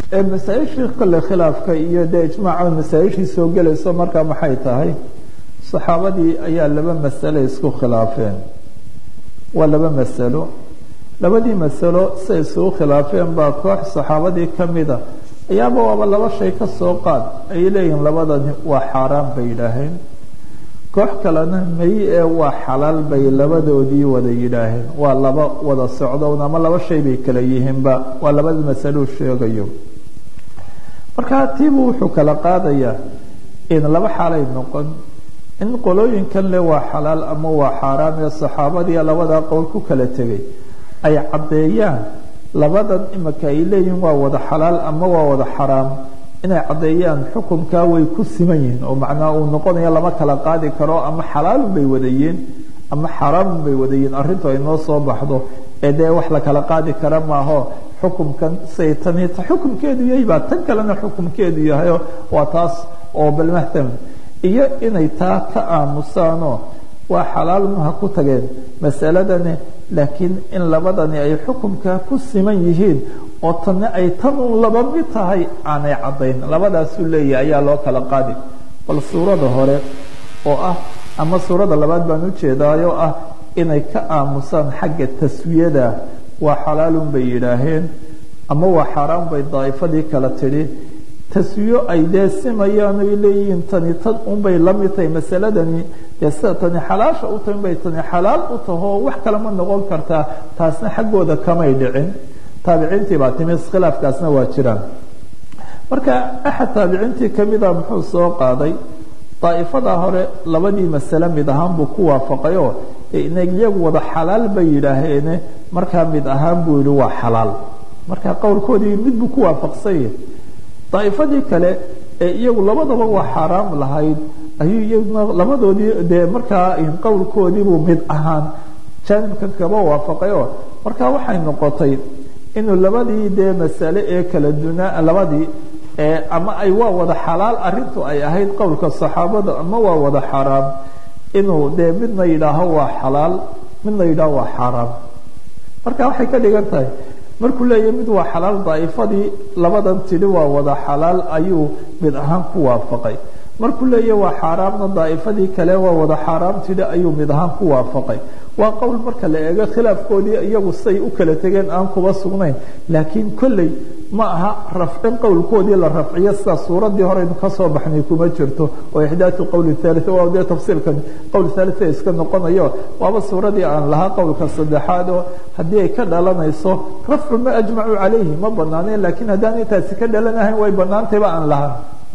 masaaishii kole khilaafka iyo dee ijmaaca masaaishii soo gelayso markaa maxay tahay saxaabadii ayaa laba masale isku khilaafeen waa laba masalo labadii masalo say isugu khilaafeen baa koox saxaabadii kamida ayaaba waaba laba shay ka soo qaad ay leeyihiin labadani waa xaaraan bay yidhaaheen koox kalena may ee waa xalaal bay labadoodii wada yidhaaheen waa laba wada socdown ama laba shay bay kala yihiinba waa labada masalou sheegayo markaa tiibuu wuxuu kala qaadayaa in laba xaalay noqon in qolooyinkan le waa xalaal ama waa xaaraam ee saxaabadii labadaa qowl ku kala tegay ay caddeeyaan labadan imika ay leeyihiin waa wada xalaal ama waa wada xaraam inay caddeeyaan xukunkaa way ku siman yihiin oo macnaa uu noqonayo lama kala qaadi karo ama xalaalun bay wadayiin ama xaraamun bay wadayiin arrintu ay noo soo baxdo ee dee wax la kala qaadi kara maaho xukumkan say tani xukumkeedu yahay baa tan kalena xukumkeedu yahayo waa taas oo balmahtam iyo inay taa ka aamusaanoo waa xalaalun ha ku tageen masaladani laakiin in labadani ay xukumkaa ku siman yihiin oo tanna ay tan un laba mid tahay aanay caddayn labadaasuu leeyahay ayaa loo kala qaadi bal suurada hore oo ah ama suurada labaad baan ujeedaayoo ah inay ka aamusaan xagga taswiyada waa xalaalun bay yidhaaheen ama waa xaaraan bay daa'ifadii kala tidhi taswiyo ay dee simayaan ay leeyihiin tani tan unbay la mid tahay masaladani dee sida tani xalaasha u tahay unbay tani xalaal u tahoo wax kale ma noqon kartaa taasna xaggooda kamay dhicin taabiciintii baa timi khilaafkaasna waa jiraan marka axad taabiciintii kamida muxuu soo qaaday daa'ifada hore labadii masale mid ahaan buu ku waafaqayoo iyagu wada xalaal bay yidhaaheene markaa mid ahaan buu yihi waa xalaal marka qowlkoodii mid buu ku waafaqsanya daa'ifadii kale ee iyagu labadaba waa xaaraam lahayd ayuu iyaguna labadoodii dee markaa qowlkoodiibuu mid ahaan jaanibkan kaba waafaqayoo marka waxay noqotay inuu labadii dee masale ee kala dunaa labadii ama ay waa wada xalaal arintu ay ahayd qowlka saxaabada ama waa wada xaaraam inuu dee midna yidhaaho waa xalaal midna yidhaaho waa xaaraam marka waxay ka dhigan tahay markuu leeyahay mid waa xalaal daa'ifadii labadan tidhi waa wada xalaal ayuu mid ahaan ku waafaqay markuu leeyahay waa xaaraamna daa'ifadii kale waa wada xaaraam tidhi ayuu mid ahaan ku waafaqay waa qowl marka la eego khilaafkoodii iyagu say u kala tegeen aan kuba sugnayn laakiin kolley ma aha rafcin qowlkoodii la rafciyo sida suuradii horeynu kasoo baxnay kuma jirto oo ixdaatu qowli thalit waa dee tafsiirkan qowl thalit iska noqonayo waaba suuradii aan lahaa qowlka saddexaad oo haddii ay ka dhalanayso rafcu ma ajmacu calayhi ma banaaneen laakiin haddaan intaasi ka dhalanahayn way banaantayba aan lahaan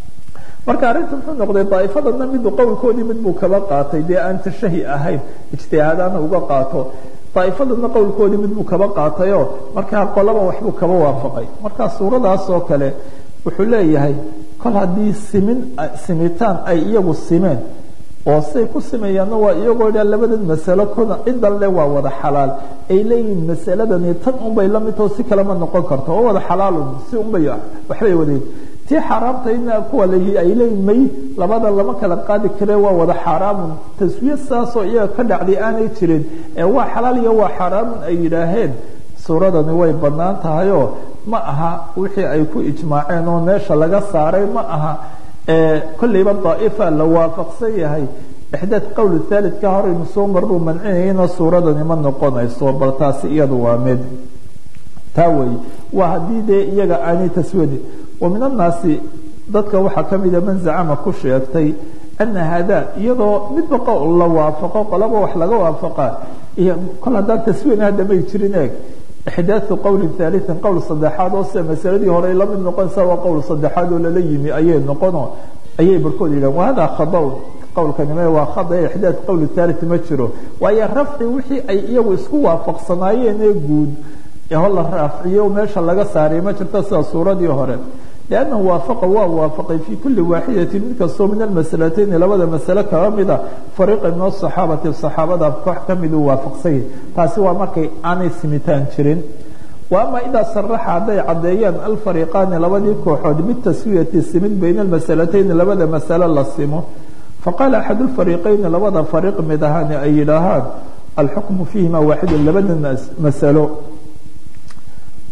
marka arrinta muxuu noqday daa'ifadana midu qowlkoodii mid buu kaba qaatay dee aan tashahi ahayn ijtihaadaana uga qaato daa'ifadana qowlkoodii mid buu kaba qaatayoo markaa qolaba waxbuu kaba waafaqay marka suuradaas oo kale wuxuu leeyahay kol haddii simin simitaan ay iyagu simeen oo say ku sameeyaanna waa iyagoo dha labadan masalo kuna cidan le waa wada xalaal ay leeyihiin masaladani tan unbay la midtao si kalema noqon karto oo wada xalaalun si unbay waxbay wadayn tii xaaraamtayna kuwa l ay leeyihin may labada lama kala qaadi kare waa wada xaaraamun taswiya saasoo iyaga ka dhacday aanay jirin ee waa xalaal iyo waa xaaraamun ay yidhaaheen suuradani way bannaan tahayoo ma aha wixii ay ku ijmaaceen oo meesha laga saaray ma aha kolleyba daa'ifa la waafaqsan yahay ixdaad qowl thaalidka horaynu soo marnuu mancinayana suuradani ma noqonayso bal taasi iyadu waa mid taa weeye waa haddii dee iyaga aanay taswadi wa min annaasi dadka waxaa ka mida man zacama ku sheegtay ana hada iyadoo midba qowl la waafaqo qolaba wax laga waafaqa iyo kol haddaan taswiin hadda may jirin eeg ixdaau qowli haaliin qowl saddexaad oo sida masaladii hore la mid noqonaysa waa qowl saddexaad oo lala yimi ayay noqono ayay barkood yidhahan wahada khadawn qowlkanime waa khada ixdaad qowl haali ma jiro waayo rafci wixii ay iyagu isku waafaqsanaayeen ee guud ho la raaciyo meesha laga saaray ma jirto sida suuradii hore liannahu waafaqa waa waafaqay fii kulli waaxidatin mid kastoo min almasalatayni labada masale kaga mida fariiqan min asaxaabati saxaabada koox ka miduu waafaqsanya taasi waa markay aanay simitaan jirin wa ama idaa saraxa hadday caddeeyaan alfariiqaani labadii kooxood bitaswiyati simid bayna almasalatayni labada masale la simo faqaala axad lfariiqayni labada fariiq mid ahaani ay yidhaahaan alxukmu fiihima waaxidu labada masalo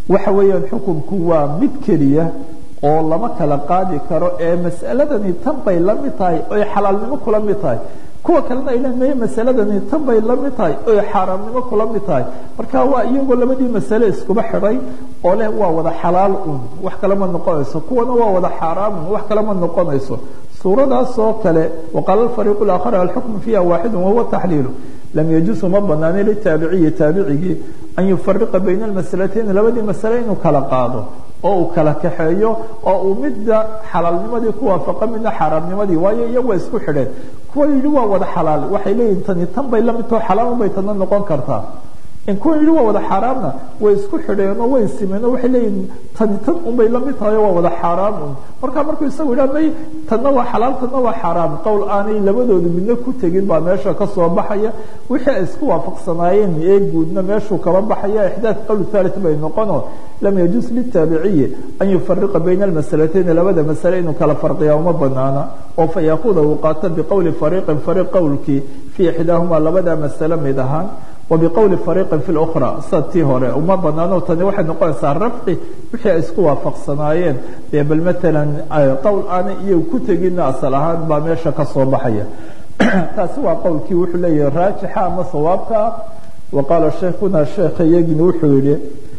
waxa weeyaan xukunku waa mid keliya oo lama kala qaadi karo ee mas'aladani tan bay la mid tahay oy xalaalnimo kula mid tahay kuwa kalena ay leedahay masaladani tan bay la mid tahay oy xaaraamnimo kula mid tahay marka waa iyagoo labadii masale iskuba xidhay oo leh waa wada xalaal un wax kale ma noqonayso kuwana waa wada xaaraam un wax kale ma noqonayso suuradaas oo kale waqaala alfariiqu laakhar alxukmu fiiha waaxidu wahuwa taxliilu lam yajuusu ma banaani litaabiciyi taabicigii an yufariqa bayna almasalatayn labadii masale inuu kala qaado oo uu kala kaxeeyo oo uu midda xalaalnimadii ku waafaqa midna xaaraamnimadii waayo iyagu waa isku xidheen kuwa yidhi waa wada xalaal waxay leeyihin tani tan bay la mid taho xalaal bay tana noqon kartaa in kuwa yidhi waa wada xaaraamna way isku xidheen oo way simeen oo waxay leeyihin tani tan unbay la mid tahay oo waa wada xaaraam un marka markuu isagu yidhaha may tanna waa xalaal tanna waa xaaraam qowl aanay labadoodu midna ku tegin baa meesha ka soo baxaya wixii ay isku waafaqsanaayeen ee guudna meeshuu kaba baxaya ixdaad qowl thalith bay noqonoo lam yajuus litaabiciyi an yufariqa bayna almasalatayn labada masale inuu kala farqiya uma banaana oo fa yaakuda uu qaato biqowli fariiqin fariiq qowlkii fii ixdaahumaa labada masale mid ahaan وبqول فريق في الأخرى sa tii hore uma banaano tani waxay noqonaysaa rafci wixii ay isku waafaqsanaayeen dee bal mثalا qowl aanay iyagu ku tegina asal ahaan baa meesha ka soo baxaya taasi waa qowlkii wuxuu leeyahay raajixa ama sawaabka ah وaqaala sheekuna sheekha iyagina wuxuu yihi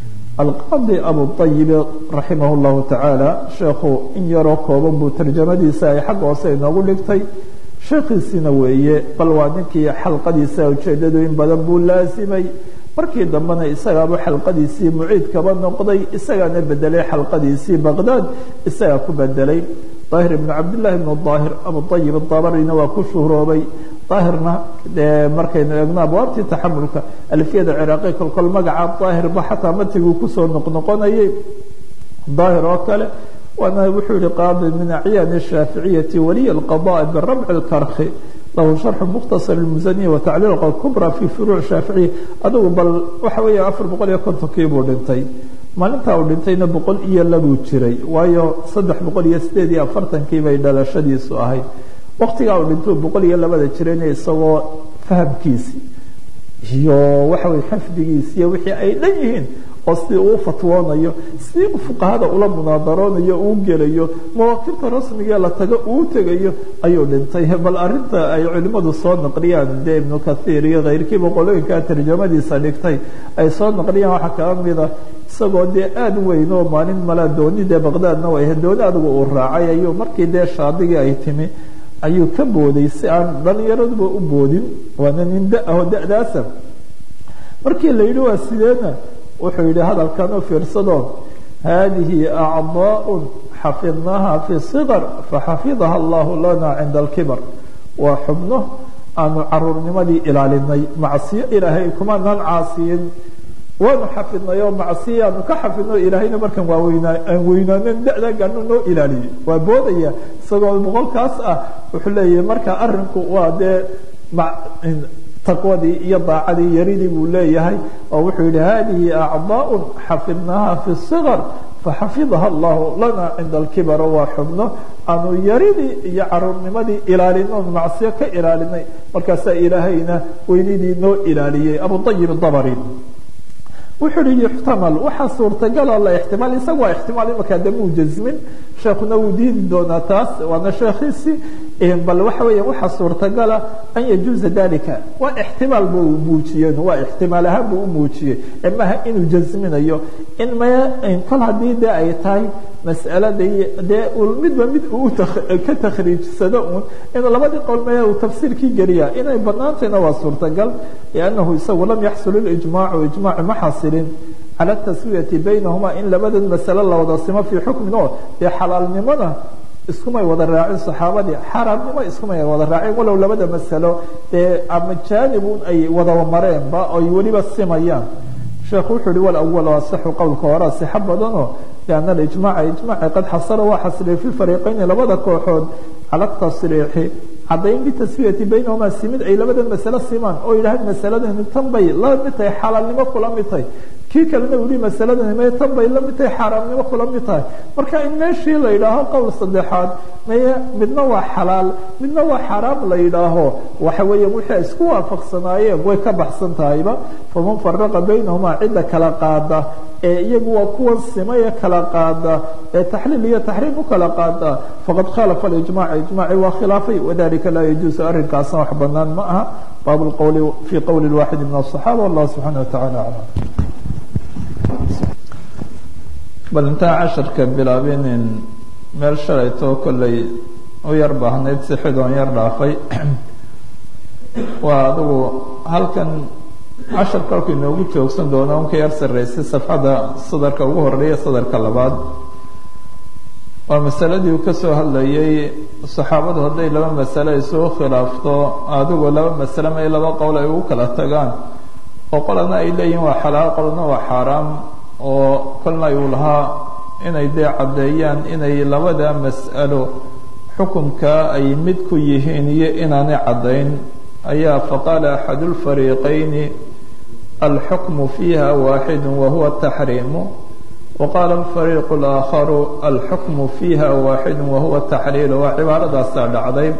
alqaadi abuطayib raximah الlahu taعaalى sheekhu in yaroo kooban buu tarjamadiisa ay xagga hoose inoogu dhigtay sheekhiisina weeye bal waa ninkii xalqadiisa ujeedadu in badan buu laasimay markii dambena isagaaba xalqadiisii muciid kaba noqday isagaana bedelay xalqadiisii baqdaad isagaa ku bedelay daahir ibnu cabdillahi ibnu daahir abuayib dabarina waa ku shuhroobay daahirna dee markaynu eegno abwaabtii taxamulka alfiyada ciraaqi kolkol magaca daahirba xataa matiguu kusoo noqnoqonayay daahir oo kale waana wuxuu yihi qaadi min acyaani الshaaficiyati waliy الqضاء birabc اkarki lahu sharxu mukhtasar اmusaniya watacliil kubra fi furuuc shaaficiya adugu bal waxa weeya afar boqol iyo kontonkii buu dhintay maalintaa uu dhintayna boqol iyo labuu jiray waayo saddex boqol iyo sideed iyo afartankii bay dhalashadiisu ahayd waktigaa uu dhintuu boqol iyo labada jirayna isagoo fahamkiisi iyo waxa weye xifdigiisi iyo wixii ay dhan yihiin oo sidii uu fatwoonayo sidii fuqahada ula munaadaroonayo uu gelayo mawaakibta rasmigae la tago uu tegayo ayuu dhintay bal arinta ay culimadu soo naqliyaan dee ibnu kathiir iyo kayrkiiba qolooyinkaa tarjamadiisa dhigtay ay soo naqliyaan waxaa kala mida isagoo dee aada weyn oo maalin malaa dooni dee baqdaadna way ahayd dooni adigu uu raacay ayuu markii dee shaadigii ay timi ayuu ka booday si aan dhalinyaraduba u boodin waana nin da-aho da-daasa markii la yidhi waa sideena wuxuu yidhi hadalkan u fiirsado hadihi acضاء xafidnaha fi صغر faxafidaha اllah lana cinda اlkibar waa xubno aanu caruurnimadii ilaalinay macsiyo ilaahay kumanaan caasiyin waanu xafidnay oo macsiya aanu ka xafidno ilaahayna markan waa weynaa aan weynaanen da-da gaano noo ilaaliyey waa boodaya isagoo boqolkaas ah wuxuu leeyahay marka arinku waa dee taqwadii iyo daacadii yaridii buu leeyahay oo wuxuu yihi hadihi acضاء xafidnaha fi الصغر faxafidaha اllahu lana cinda اlkibar waa xubno aanu yaridii iyo caruurnimadii ilaalino macsiyo ka ilaalinay markaasaa ilaahayna weynidii noo ilaaliyey abuayib dabri wuxuu yihi yuxtamal waxaa suurtagaloo la ixtimaal isaga waa ixtimaal imaka de muu jasmin sheekuna wuu diidi doonaa taas waana sheekhiisii bal waxa weya waxaa suurtagala an yajuuza dalika waa ixtimaal buu muujiyeen waa ixtimaal ahaan buu u muujiyey maha inuu jasminayo in maya kol haddii de ay tahay mas'aladii dee midba mid uu ka takhriijsado un in labadii qowl maya uu tafsiirkii geliya inay banaantayna waa suurtagal liannahu isagu lam yaxsul ijmaacu ijmaaci ma xasilin cala taswiyati baynahuma in labadan masale la wada simo fii xukmin oo dee xalaalnimona iskumay wada raacin saxaabadii xaaraamnimo iskumay wada raacin walow labada masalo dee ama jaanibun ay wada mareenba oy weliba simayaan sheekhu wuxuu yihi walawal asaxu qowlka hore sixo badanoo lianna alijmaca ijmaci qad xasala waa xasilay fi fariiqayni labada kooxood cala tasriixi caddayn bitaswiyati baynahuma simid ay labadan masalo simaan oo yidhahdeen masaladani tan bay la mid tahay xalaalnimo kula mid tahay kii kalena u yihi masaladani may tan bay la mid tahay xaaraamnimo kula mid tahay marka in meeshii la yidhaaho qowl saddexaad maye midna waa xalaal midna waa xaaraam la yidhaaho waxa weeya wixii ay isku waafaqsanaayeen way ka baxsan tahayba faman faraqa baynahumaa cidda kala qaada ee iyagu waa kuwan simaya kala qaada ee taxliil iyo taxriim u kala qaada faqad khalafa alijmac ijmaci waa khilaafay wadalika laa yajuusu arrinkaasna wax banaan ma aha bab lqowli fi qowli waaxidi min aلصaxaaba wallah subxaana wataعala aclam bal intaan casharka bilaabinin meel shalaytoo kollay u yar baahnayd si xidoon yar dhaafay waa adigu halkan cashar kolku inoogu joogsan doona unka yar sarreysay safxadda sadarka ugu horeeya sadarka labaad waa masaladii uu ka soo hadlayay saxaabadu hadday laba masale isugu khilaafto adigu laba masale ma laba qowl ay ugu kala tagaan oo qolana ay leeyihin waa xalaal qolna waa xaaraam oo kolna uu lahaa inay dee caddeeyaan inay labada mas'alo xukumka ay mid ku yihiin iyo inaanay caddayn ayaa faqaala axadu lfariiqayni alxukmu fiiha waaxidu wahuwa taxriimu waqaala alfariiqu اlaakharu alxukmu fiiha waaxidu wahuwa taxliilu waa cibaaradaasaa dhacday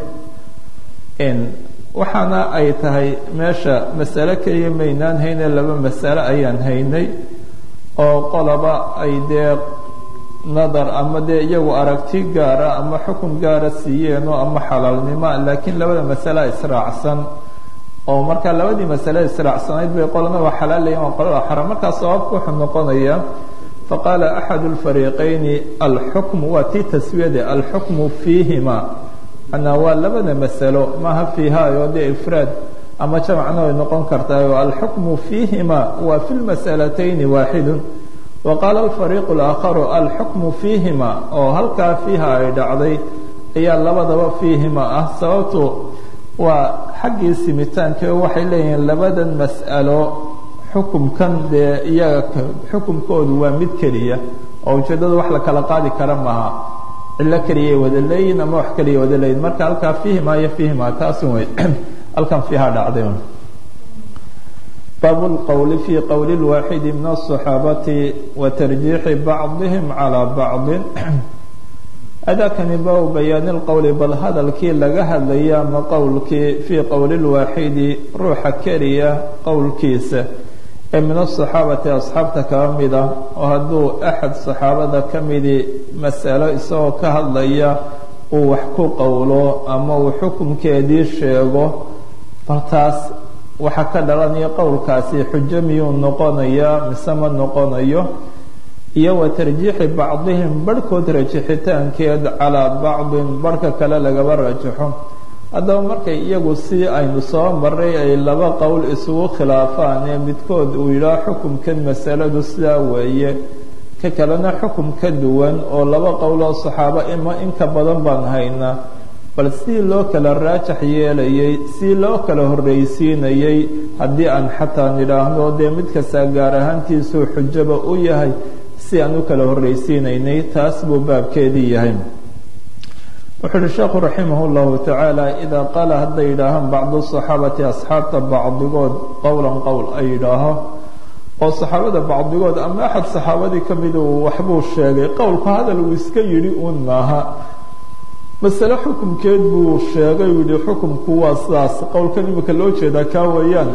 waxaana ay tahay meesha masale keliya maynaan hayne laba masale ayaan haynay oo qolaba ay dee nadar ama dee iyagu aragti gaara ama xukun gaara siiyeenoo ama xalaalnimo laakiin labada masale israacsan oo markaa labadii masale israacsanayd bay qolana waa xalaal leeyihin waa qolada xaram markaa sababku wuxuu noqonaya faqaala axadu lfariiqayni alxukmu waa tii taswiyade alxukmu fiihima manaa waa labada masalo maaha fiihaayo dee ifraad ama jamacna way noqon kartaayo alxukmu fiihima waa fi lmas'alatayni waaxidun wa qaala alfariiqu alaakharu alxukmu fiihima oo halkaa fiiha ay dhacday ayaa labadaba fiihima ah sababtu waa xaggii simitaanka waxay leeyihiin labadan mas'alo xukumkan dee iyaga xukumkoodu waa mid keliya oo ujeeddada wax la kala qaadi kara maaha cillo keliyay wada leeyihin ama wax keliya wada leeyihin marka halkaa fiihima iyo fiihima taasun wey halkan fiiha dhacday bab اlqwl fi qowli اlwaaxidi min الصaxaabati wa tarjiixi bacضihim calى bacضi adakani baa bayaani اlqowli bal hadalkii laga hadlaya ama qowlkii fii qowli اlwaaxidi ruuxa keliya qowlkiisa ee min aلصaxaabati asxaabta kaba mida oo hadduu axad saxaabada ka midi masalo isagoo ka hadlaya uu wax ku qowlo ama uu xukumkeedii sheego bal taas waxaa ka dhalanaya qowlkaasi xujo miyuu noqonayaa mise ma noqonayo iyo wa tarjiixi bacdihim barhkood rajixitaankeed calaa bacdin barhka kale lagaba rajaxo haddaba markay iyagu si aynu soo maray ay laba qowl isugu khilaafaan ee midkood uu yidhaah xukumkan masaladu sidaa weeye ka kalena xukum ka duwan oo laba qowloo saxaabo ima inka badan baan haynaa bal sidii loo kala raajax yeelayay sidii loo kala horreysiinayay haddii aan xataa nidhaahno dee mid kastaa gaar ahaantiisuu xujaba u yahay si aan u kala horreysiinaynay taas buu baabkeedii yahay wuxuu uhi sheekhu raximah llahu tacaala idaa qaala hadday yidhaahaan bacdu saxaabati asxaabta bacdigood qowlan qowl ay yidhaaho oo saxaabada bacdigood ama axad saxaabadii ka mid uu waxbuu sheegay qowlku hadal uu iska yidhi uun maaha masale xukumkeed buu sheegay uu yihi xukumku waa sidaas qowlkan imika loo jeedaa kaa weeyaan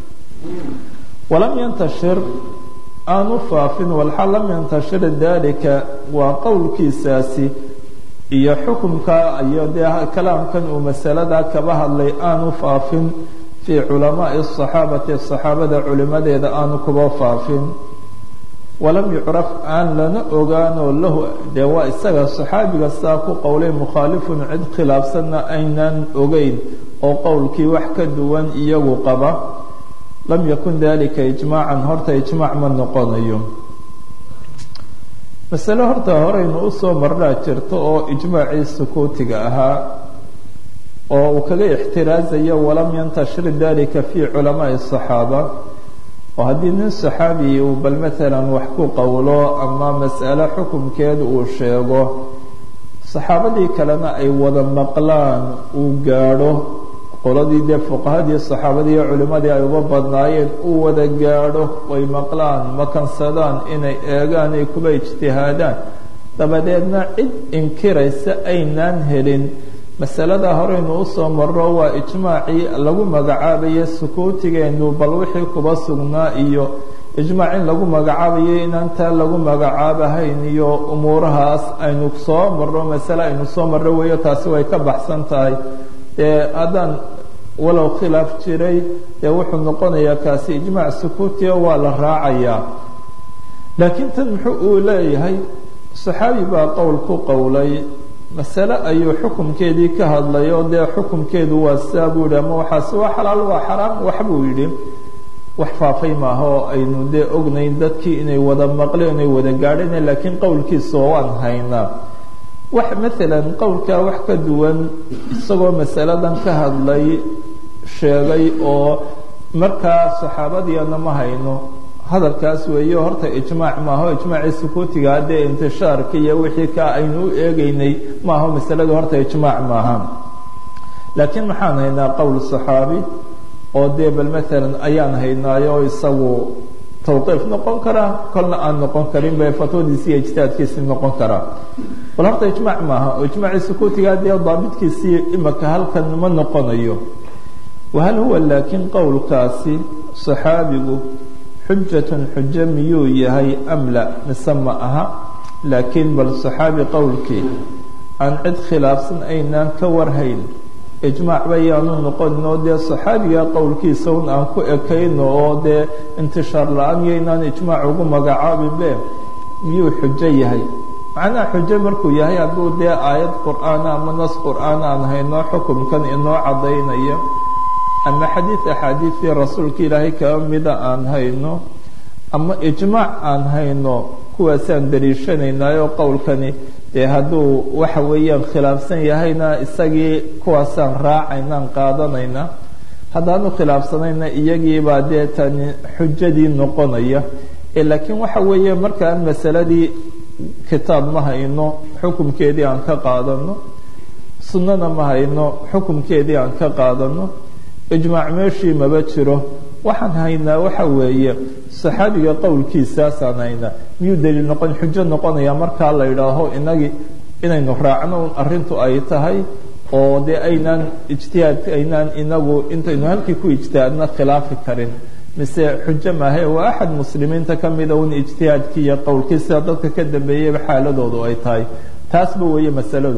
walam yantashir aanu faafin walxal lam yantashir dalika waa qowlkiisaasi iyo xukumka iyo dee kalaamkan uu masaladaa kaba hadlay aanu faafin fii culamaai asaxaabati saxaabada culimadeeda aanu kuba faafin walam yucraf aan lana ogaanoo lahu dee waa isaga saxaabiga saa ku qowlay mukhaalifun cid khilaafsanna aynaan ogeyn oo qowlkii wax ka duwan iyagu qaba lam yakun dalika ijmaacan horta ijmaac ma noqonayo masale horta horeynu usoo marnaa jirto oo ijmaacii sukuutiga ahaa oo uu kaga ixtiraazayo walam yantashir dalika fii culamaai asaxaaba oo haddii nin saxaabi uu bal maalan wax ku qowlo ama mas'ale xukumkeed uu sheego saxaabadii kalena ay wada maqlaan uu gaadho qoladii dee fuqahadii saxaabadii iyo culimmadii ay uga badnaayeen u wada gaadho way maqlaan makansadaan inay eegaan ay kuba ijtihaadaan dabadeedna cid inkiraysa aynaan helin masalada horeynu usoo maro waa ijmaacii lagu magacaabaye sukuutigeenu bal wixii kuba sugnaa iyo ijmaac in lagu magacaabayo inaan taa lagu magacaabahayn iyo umuurahaas aynu soo marro masale aynu soo marro weeyo taasi way ka baxsan tahay dee haddaan walow khilaaf jiray dee wuxuu noqonayaa kaasi ijmaac sukuutiga waa la raacayaa laakiin tan muxuu uu leeyahay saxaabi baa qowl ku qowlay masale ayuu xukumkeedii ka hadlay oo dee xukumkeedu waa sidaa buu yihi ama waxaasi waa xalaal waa xaraam wax buu yidhi wax faafay maaha oo aynu dee ognayn dadkii inay wada maqleen inay wada gaadheen laakiin qowlkiisa waan haynaa wax maalan qowlkaa wax ka duwan isagoo masaladan ka hadlay sheegay oo markaa saxaabadiina ma hayno hadalkaas weeyo horta ijmaac maaho ijmaacii sukuutiga haddee intishaarka iyo wixii ka aynu u eegeynay maaho masaladu horta ijmaac maaha laakiin maxaan haynaa qowl saxaabi oo dee bal maalan ayaan haynaayo isagu tawqiif noqon karaa kolna aan noqon karin bay fatwadiisi iyo ijtihaadkiisii noqon karaa bal horta ijmaac maaha oo ijmaacii sukuutiga dee daabitkiisii imaka halkan ma noqonayo wahal huwa laakiin qowlkaasi saxaabigu xujatun xujo miyuu yahay am la mise ma aha laakiin bal saxaabi qowlkii aan cid khilaafsan aynaan ka warhayn ijmaac bayaanu noqonin oo dee saxaabiga qowlkiisa un aan ku ekayno oo dee intishaar la-aan iyo inaan ijmaac ugu magacaabinbe miyuu xujo yahay macnaha xujo markuu yahay hadduu dee aayad qur-aana ama nas qur-aan aan hayno xukumkan inoo caddaynaya ama xadiid axaadiidtii rasuulka ilaahay kaba mida aan hayno ama ijmaac aan hayno kuwaasaan daliishanaynaayo qowlkani dee hadduu waxa weeyaan khilaafsan yahayna isagii kuwaasaan raacaynaan qaadanayna haddaanu khilaafsanayna iyagiibaa dee tani xujadii noqonaya laakiin waxa weeye markaan masaladii kitaab ma hayno xukumkeedii aan ka qaadano sunnana ma hayno xukumkeedii aan ka qaadano ijmaac meeshii maba jiro waxaan haynaa waxa weeye saxaabiga qowlkiisaasaan haynaa miyuu daliil noqon xujo noqonaya markaa la yidhaaho inagii inaynu raacno un arrintu ay tahay oo dee aynaan ijtihaadka aynaan inagu intaynu halkii ku ijtihaadna khilaafi karin mise xujo maahe waa axad muslimiinta ka mida un ijtihaadkii iyo qowlkii sida dadka ka dambeeyeyba xaaladoodu ay tahay taasba weeye masaladu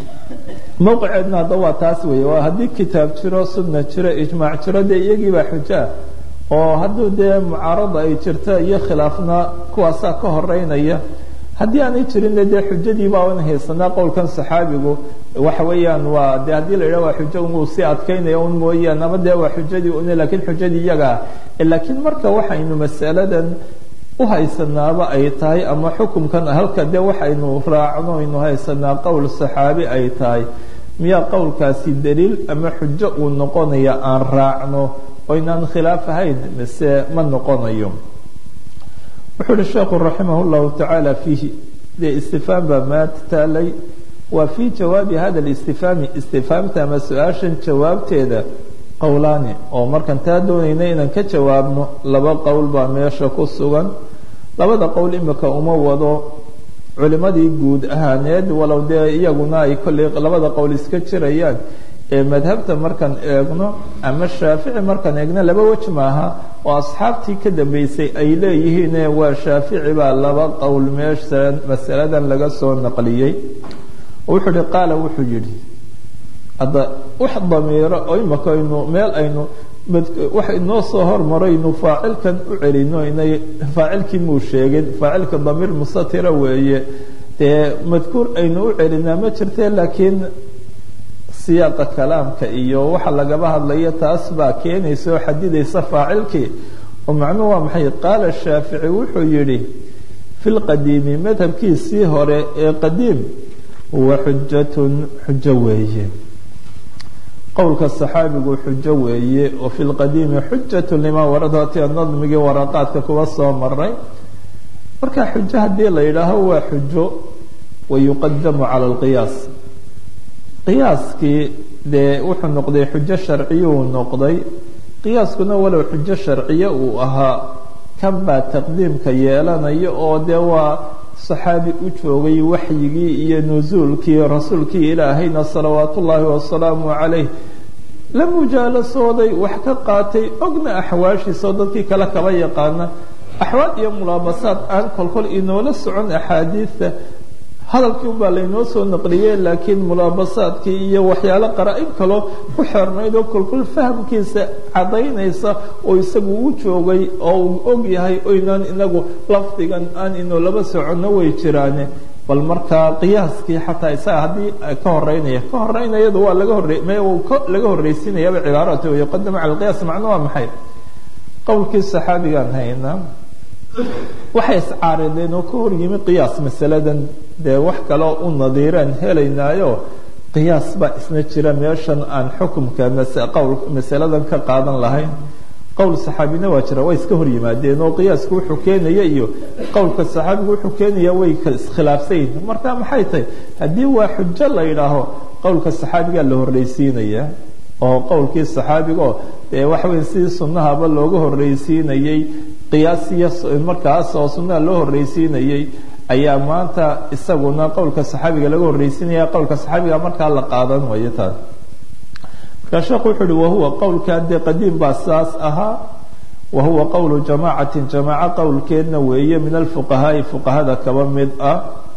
mowqiceedna hadda waa taas weeye waa haddii kitaab jiro sunna jiro ijmaac jiro dee iyagiibaa xujaa oo hadduu dee mucaarada ay jirto iyo khilaafna kuwaasaa ka horeynaya haddii aanay jirinna dee xujadii baa n haysanaa qowlkan saxaabigu waxa weeyaan waa de haddii la yidhah waa xujo unuu sii adkaynaya un mooyaan ama dee waa xujadii un lakiin xujadii iyagaa laakiin marka waxaynu masaladan uhaysanaaba ay tahay ama xukumkan halka dee waxaynu raacno aynu haysanaa qowl saxaabi ay tahay miyaa qowlkaasi daliil ama xujo uu noqonaya aan raacno oynaan khilaaf ahayn mise ma noqonayo wuxuu uhi sheekhu raximah llahu tacaala fiihi dee istifaam baa maanta taalay waa fii jawaabi hada listifaami istifaamta ama su-aashan jawaabteeda qowlaani oo markaan taa doonayna inaan ka jawaabno laba qowl baa meesha ku sugan labada qowl imika uma wado culimadii guud ahaaneed walow dee iyaguna ay kolley labada qowl iska jirayaan ee madhabta markaan eegno ama shaafici markaan eegno laba wej maaha oo asxaabtii ka dambeysay ay leeyihiine waa shaafici baa laba qowl meesha masaladan laga soo naqliyey wuxuu ihi qaala wuxuu yidhi hadda wax damiiro oo imaka aynu meel aynu wax inoo soo hormaraynu faacilkan u celino inay faacilkii muu sheegin faacilka damiir musatira weeye dee madkuur aynu u celinaa ma jirte laakiin siyaaqa kalaamka iyo waxa lagaba hadlayo taas baa keenaysa oo xadidaysa faacilkii oo macnuhu waa maxay qaala shaafici wuxuu yidhi fi lqadiimi madhabkiisii hore ee qadiim huwa xujatun xujo weeye qowlka saxaabigu xujo weeye oo fi lqadiimi xujatu limaa waradati nadmigii waraqaadka kuwa soo maray marka xujo haddii la yidhaaho waa xujo wayuqadamu cala alqiyaas qiyaaskii dee wuxuu noqday xujo sharciyuu noqday qiyaaskuna walow xujo sharciye uu ahaa kan baa taqdiimka yeelanaya oo dee waa saxaabi u joogay waxyigii iyo nusuulkii rasuulkii ilaahayna salawaat ullaahi wasalaamu calayh la mujaalasooday wax ka qaatay ogna axwaashiisao dadkii kale kaba yaqaana axwaad iyo mulaabasaad aan kolkol inoola socon axaadiidta hadalkii un baa laynoo soo naqliyey laakiin mulaabasaadkii iyo waxyaalo qaraa-in kaloo ku xeernayd oo kolkol fahamkiisa caddaynaysa oo isagu u joogay oo uu og yahay oynaan inagu lafdigan aan inoolaba soconno way jiraane bal markaa qiyaaskii xataa isaga haddii ka horeynaya ka horeynayadu waa laga hore laga horreysiinayaba cibaaratu yuqadam cala alqiyaas macno waa maxay qowlkii saxaabigaan hayna waxay iscaarideen oo ka hor yimi qiyaas masaladan dee wax kaloo u nadiiraan helaynaayo qiyaas baa isna jira meeshan aan xukumka qowl masaladan ka qaadan lahayn qowl saxaabina waa jira way iska hor yimaadeen oo qiyaasku wuxuu keenaya iyo qowlka saxaabigu wuxuu keenaya way iskhilaafsan yihin marka maxay tahay haddii waa xujo la yidhaaho qowlka saxaabigaa la horreysiinaya oo qowlkii saxaabigaoo dee waxa weya sidii sunnahaba looga horreysiinayey qiyaasiya markaas oo sunnaha loo horreysiinayey ayaa maanta isaguna qowlka saxaabiga laga horreysiinaya qowlka saxaabiga markaa la qaadan wayo taas markaa sheekhu wuxuu uhi wahuwa qowlkaa dee qadiim baa saas ahaa wahuwa qowlu jamaacatin jamaaco qowlkeedna weeye min alfuqahaai fuqahada kaba mid ah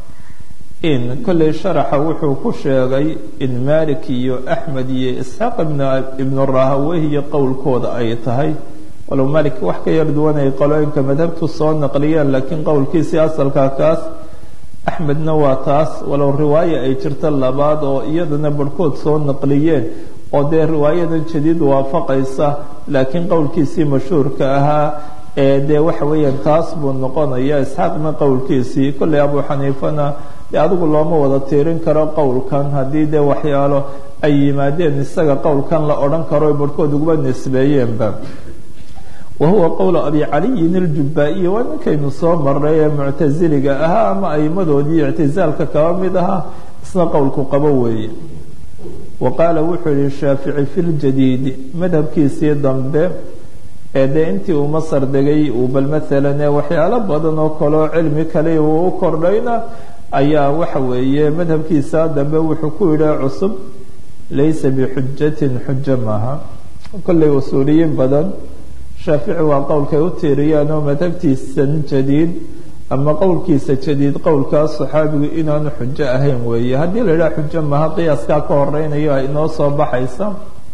in kolley sharaxa wuxuu ku sheegay in malik iyo axmed iyo isxaaq ibnu rahawehiyo qowlkooda ay tahay walow malik wax ka yar duwan ay qolooyinka madhabtu soo naqliyeen laakiin qowlkiisii asalkaa kaas axmedna waa taas walow riwaaye ay jirto labaad oo iyadana barhkood soo naqliyeen oo dee riwaayadan jadiid waafaqaysa laakiin qowlkiisii mashhuurka ahaa ee dee waxa weeyaan taas buu noqonaya isxaaqna qowlkiisii kolley abu xaniifana dee adigu looma wada tiirin karo qowlkan haddii dee waxyaalo ay yimaadeen isaga qowlkan la odhan karo barhkood uguba nisbeeyeenba wahuwa qowlu abi caliyin aljubaa-iyi waa ninkaynu soo maray ee muctasiliga ahaa ama aimadoodii ictisaalka kaba mid ahaa isna qowlku qabo weeye wa qaala wuxuu yihi shaafici fi ljadiidi madhabkiisii dambe ee dee intii uu masar degay uu bal maalan ee waxyaalo badan oo kaleo cilmi kale uu u kordhayna ayaa waxa weeye madhabkiisa dambe wuxuu ku yidhi cusub laysa bixujatin xujo maaha kolley usuuliyiin badan shaafici waa qowlkay u tiiriyaan oo madhabtiisan jadiid ama qowlkiisa jadiid qowlkaas saxaabigu inaanu xujo ahayn weeye haddii la yidhaha xujo maha qiyaaskaa ka horeynayo ay inoo soo baxaysa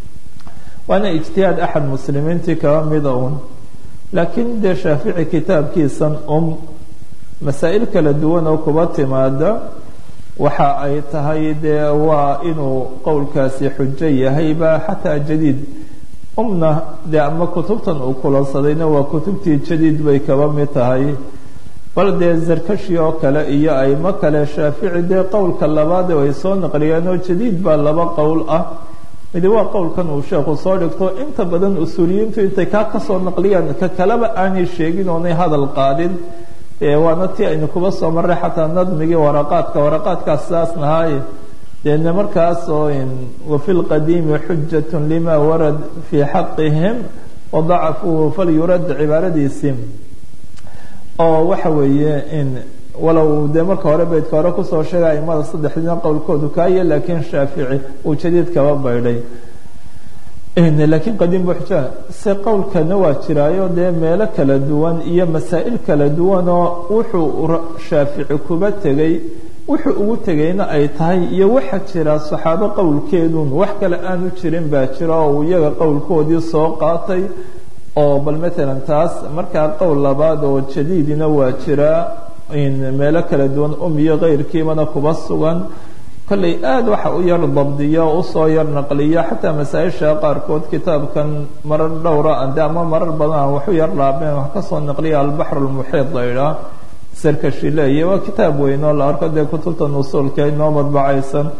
waana ijtihaad axad muslimiintii kaba mida un laakiin dee shaafici kitaabkiisan um masaa'il kala duwan oo kuba timaada waxa ay tahay dee waa inuu qowlkaasi xujo yahayba xataa jadiid umna dee ama kutubtan uu kulansadayna waa kutubtii jadiid bay kaba mid tahay bal dee zarkashi oo kale iyo aimo kale shaafici dee qowlka labaad ay soo naqliyeen oo jadiid baa laba qowl ah midi waa qowlkan uu sheekhu soo dhigto inta badan usuuliyiintu intay kaa kasoo naqliyaan ka kaleba aanay sheegin oonay hadal qaadin waana tii aynu kuba soo marray xataa nadmigii waraqaadka waraqaadkaas saas nahaaye deedna markaas oo wafi lqadiimi xujat lima warad fii xaqihim wadacafuhu falyurad cibaaradiisii oo waxa weeye in walow dee marka hore beydka hore kusoo sheegay aimada saddexdiina qowlkoodu kaaye laakiin shaafici uu jadiid kaba baydhay laakiin qadiim bu xuja se qowlkana waa jiraayo dee meelo kala duwan iyo masaa'il kala duwan oo wuxuu shaafici kuba tegay wuxuu ugu tegayna ay tahay iyo waxa jira saxaabo qowlkeedun wax kale aanu jirin baa jira oo uu iyaga qowlkoodii soo qaatay oo bal matalan taas markaa qowl labaad oo jadiidina waa jiraa meelo kala duwan um iyo keyrkiibana kuba sugan kolley aada waxa u yar dabdiya oo usoo yar naqliya xataa masaa-isha qaarkood kitaabkan marar dhowra ade ama marar badan aan waxu yar laabeen wax kasoo naqliya albaxr lmuxiid la idhaah sarkashi leeya waa kitaab weyn oo la arko dee kutubta nusuulka inoo madbacaysan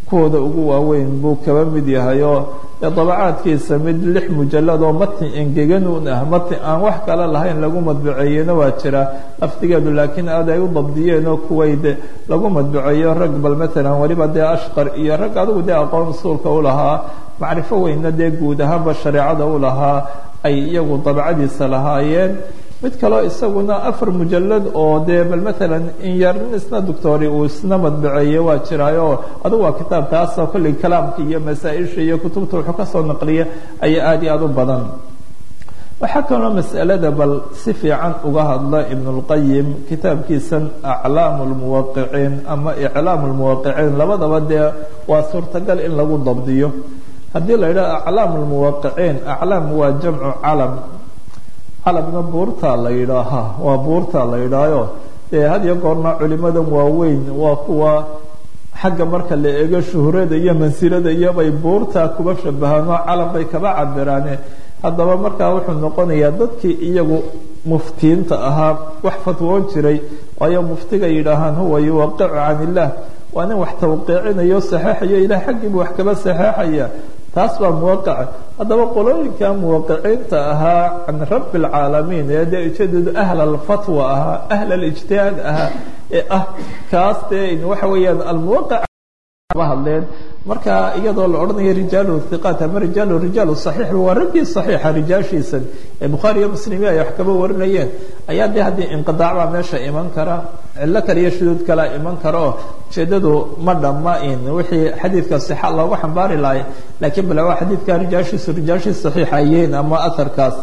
kuwooda ugu waaweyn buu kaba mid yahay oo dee dabacaadkiisa mid lix mujalad oo matni engeganuun ah matni aan wax kale lahayn lagu madbuceeyena waa jira lafdigeedu laakiin aad ay u dabdiyeen oo kuwayd lagu madbuceeyo rag bal matalan weliba dee ashqar iyo rag adigu dee aqoon usuulka u lahaa macrifo weynna dee guud ahaanba shareecada u lahaa ay iyagu dabcadiisa lahaayeen mid kaleo isaguna afar mujalad oo dee bal matalan in yar nin isna doctori uu isna madbaceeye waa jiraayo adugu waa kitaab taasoo kolley kalaamka iyo masaa-isha iyo kutubta wuxuu kasoo naqliya ayaa aada iyo aada u badan waxaa kaloo mas'alada bal si fiican uga hadla ibn اlqayim kitaabkiisan aclaam lmuwaqiciin ama iclaam lmuwaqiciin labadaba dee waa suurtagal in lagu dabdiyo haddii la yidhaho aclaam lmuwaqiciin aclaam waa jamcu calam calamna buurtaa la yidhaahaa waa buurtaa la yidhaayo dee had iyo goorna culimadan waaweyn waa kuwa xagga marka la eego shuhrada iyo mansilada iyobay buurtaa kuba shabahaan oo calam bay kaba cabiraane haddaba markaa wuxuu noqonayaa dadkii iyagu muftiinta ahaa wax fatwoon jiray waayo muftiga yidhaahaan huwa yuwaqicu can illah waa nin wax tawqiicinayo saxeexayo ilah xaggiibu wax kaba saxeexaya taas baa muwaqaca haddaba qolooyinka muwaqiciinta ahaa can rabbi alcaalamiin ee dee ujeedadu ahl alfatwa ahaa ahl alijtihaad ahaa ee ah kaas dee waxa weeyaan almuwaqac ba hadleen marka iyadoo la odhanayo rijaalu hiqaat ama rijaalu rijaalu saxiix waa raggii saxiixa rijaashiisan ee bukhaari iyo muslimiin ay wax kaba warinayeen ayaa dee haddii inqidaac baa meesha iman kara cillo kale iyo shuduud kalea iman kara oo ujeedadu ma dhamma in wixii xadiidka sixa loogu xambaari lahay laakiin bale waa xadiidka rijaashiisu rijaashii saxiixa yihiin ama aharkaas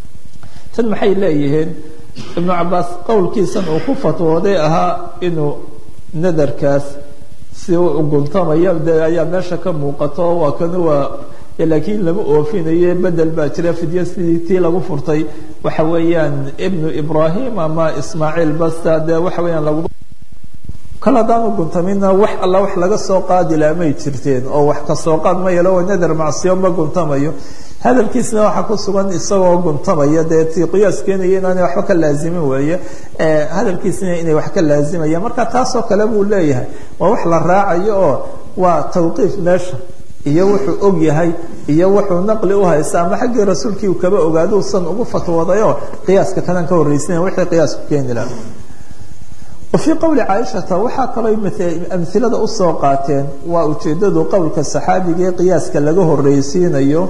tan maxay leeyihiin ibnu cabaas qowlkiisan uu ku fatwooday ahaa inuu nadarkaas si u guntamaya de ayaa meesha ka muuqato waa kana waa laakiin lama oofinayo bedel baa jira fidya sidii tii lagu furtay waxa weeyaan ibnu ibrahim ama ismaaciil basta dee waxa weeyaan lagu kal haddaanu guntamina wax alla wax laga soo qaadi laha may jirteen oo wax kasoo qaad ma yelo oo nadar macsiyo ma guntamayo hadalkiisna waxaa ku sugan isagoo guntamaya dee ti qiyaas keenaya inaanay waxba ka laazimin weeye hadalkiisna inay wax ka laazimayaan marka taasoo kale buu leeyahay waa wax la raacayo oo waa tawqiif meesha iyo wuxuu og yahay iyo wuxuu naqli u haysta ama xaggii rasuulkii uu kaba ogaado usan ugu fatwoodayoo qiyaaska kanan ka horreysanaya wixii qiyaasku keeni laha wafii qowli caaishata waxaa kaloo amhilada usoo qaateen waa ujeedadu qowlka saxaabiga ee qiyaaska laga horreysiinayo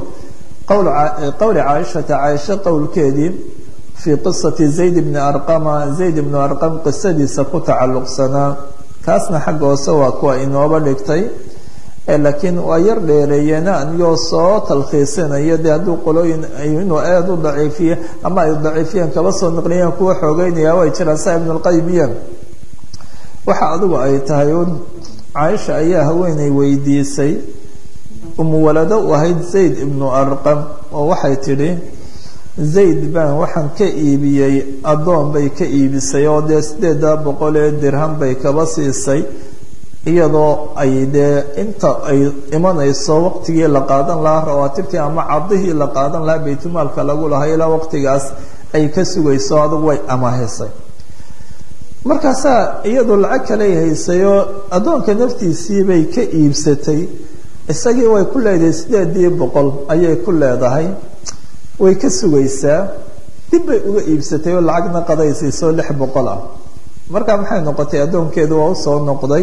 qowli caaishata caaisho qowlkeedii fii qisati zayd bni arqama zayd ibnu arqam qisadiisa ku tacalluqsanaa kaasna xagga hoose waa kuwa inooba dhigtay laakiin waa yar dheereeyeen anigoo soo talkhiisinaya dee hadduu qolooyin inuu aada u daciifiye ama ay daciifiyeen kaba soo naqliyeen kuwa xoogeynaya way jiraan saa ibnu lqayim iyo waxa adigu ay tahay un caaisha ayaa haweeney weydiisay umuwalado u ahayd zayd ibnu arqam oo waxay tidhi zayd baan waxaan ka iibiyey addoon bay ka iibisay oo dee sideeda boqol ee dirham bay kaba siisay iyadoo ay dee inta ay imanayso waqtigii la qaadan lahaa rawaatibtii ama cadihii la qaadan lahaa baytulmaalka lagu lahaa ilaa waqtigaas ay ka sugayso adugu way amaahisay markaasaa iyadu lacag kaley haysayoo addoonka naftiisii bay ka iibsatay isagii way ku leedahay sideedii boqol ayay ku leedahay way ka sugaysaa dib bay uga iibsatay oo lacagna qadaysiiso lix boqol ah markaa maxay noqotay addoonkeedu waa usoo noqday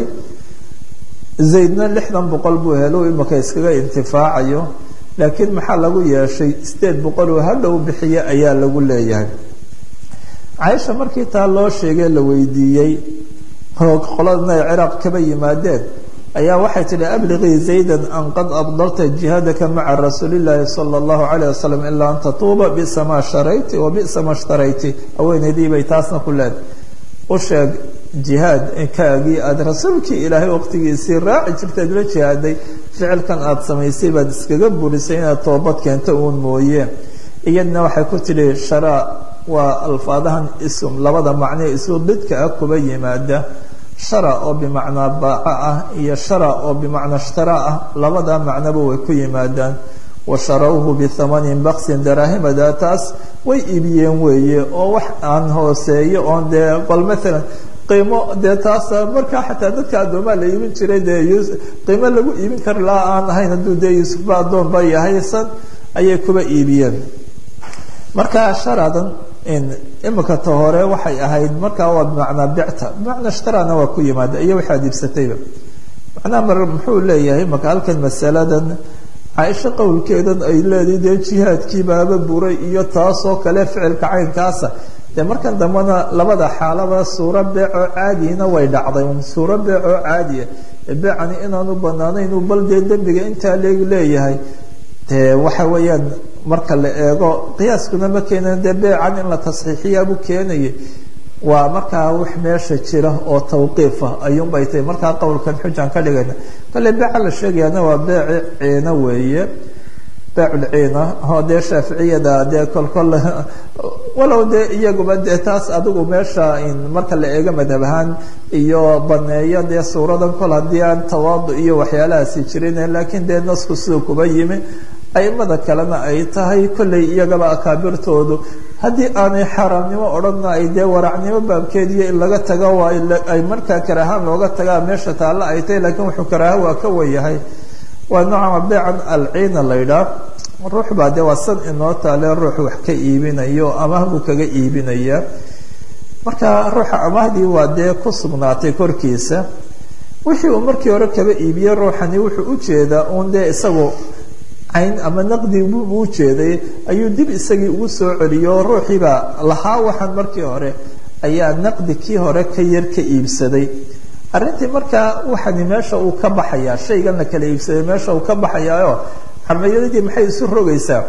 zaydna lixdan boqol buu helo imika iskaga intifaacayo laakiin maxaa lagu yeeshay sideed boqol oo hadhow bixiye ayaa lagu leeyahay caaisha markii taa loo sheegay la weydiiyey oo qoladana ay ciraaq kaba yimaadeen ayaa waxay tidhi abliqii zaydan an qad abdarta jihaadaka maca rasuulillaahi sala allahu calayh wasalam ilaa an tatuuba bisa maa sharayti wa bisa ma shtarayty haweenaydii bay taasna ku leedahay u sheeg jihaad kaagii aada rasuulkii ilaahay waqtigiisii raaci jirteed la jihaaday ficilkan aada samaysay baad iskaga burisay inaad toobad keento uun mooye iyadna waxay ku tidhi sharaa waa alfaadahan ism labada macnee isu didka ah kuba yimaada shara oo bimacnaa baaca ah iyo shara oo bimacnaa ishtara ah labada macnoba way ku yimaadaan wa sharawhu bihamanin baksin daraahimada taas way iibiyeen weeye oo wax aan hooseeyo oon dee bal maalan qiimo dee taasa markaa xataa dadka addoomaa la iibin jiray dee qiimo lagu iibin kari laha aan ahayn hadduu dee yuusufba addoon ba yahaysan ayay kuba iibiyeen marka sharadan imika ta hore waxay ahayd markaa waa bimacnaa bicta bimacnaa ishtarana waa ku yimaada iyo waxaad iibsatayba macnaha mar muxuu leeyahay maka halkan masaladan caaisho qowlkeedan ay leedahay dee jihaadkii baaba buray iyo taasoo kale ficilka caynkaasa dee markan dambena labada xaalaba suuro beecoo caadiyina way dhacday suuro beecoo caadiya beecani inaanu banaanayn bal dee dembiga intaa leeg leeyahay dee waxa weeyaan marka la eego qiyaaskuna ma keenan dee beecan in la tasxiixiyaabuu keenayay waa markaa wax meesha jira oo tawqiifa ayuunbay tahay markaa qowlkan xujaan ka dhigayna kale beeca la sheegayaana waa beeci ciina weeye beeculciina oo dee shaaficiyada dee kolkol walow dee iyaguba dee taas adigu meesha marka la eego madhab ahaan iyo baneeyo dee suuradan kol haddii aan tawaadu iyo waxyaalahaasi jirin laakiin dee nasku siduu kuba yimi aimada kalena ay tahay kollay iyagaba akaabirtoodu haddii aanay xaaraamnimo odhanna ay dee waracnimo baabkeediyo in laga tago waa ay markaa karaahaan looga tagaa meesha taalla ay tahay lakiin wuxuu karaaha waa ka wayahay waa noocama beecan alciina la ydhaah ruux baa dee waa san inoo taale ruux wax ka iibinayo amaah buu kaga iibinaya marka ruuxa amaahdii waa dee ku sugnaatay korkiisa wixii uu markii hore kaba iibiyey ruuxani wuxuu ujeedaa uun dee isagu cayn ama naqdi buu ujeeday ayuu dib isagii ugu soo celiyo ruuxiibaa lahaa waxaan markii hore ayaa naqdi kii hore ka yar ka iibsaday arrintii markaa waxani meesha uu ka baxayaa shaygan la kala iibsaday meesha uu ka baxayaayo xarmayadadii maxay isu rogaysaa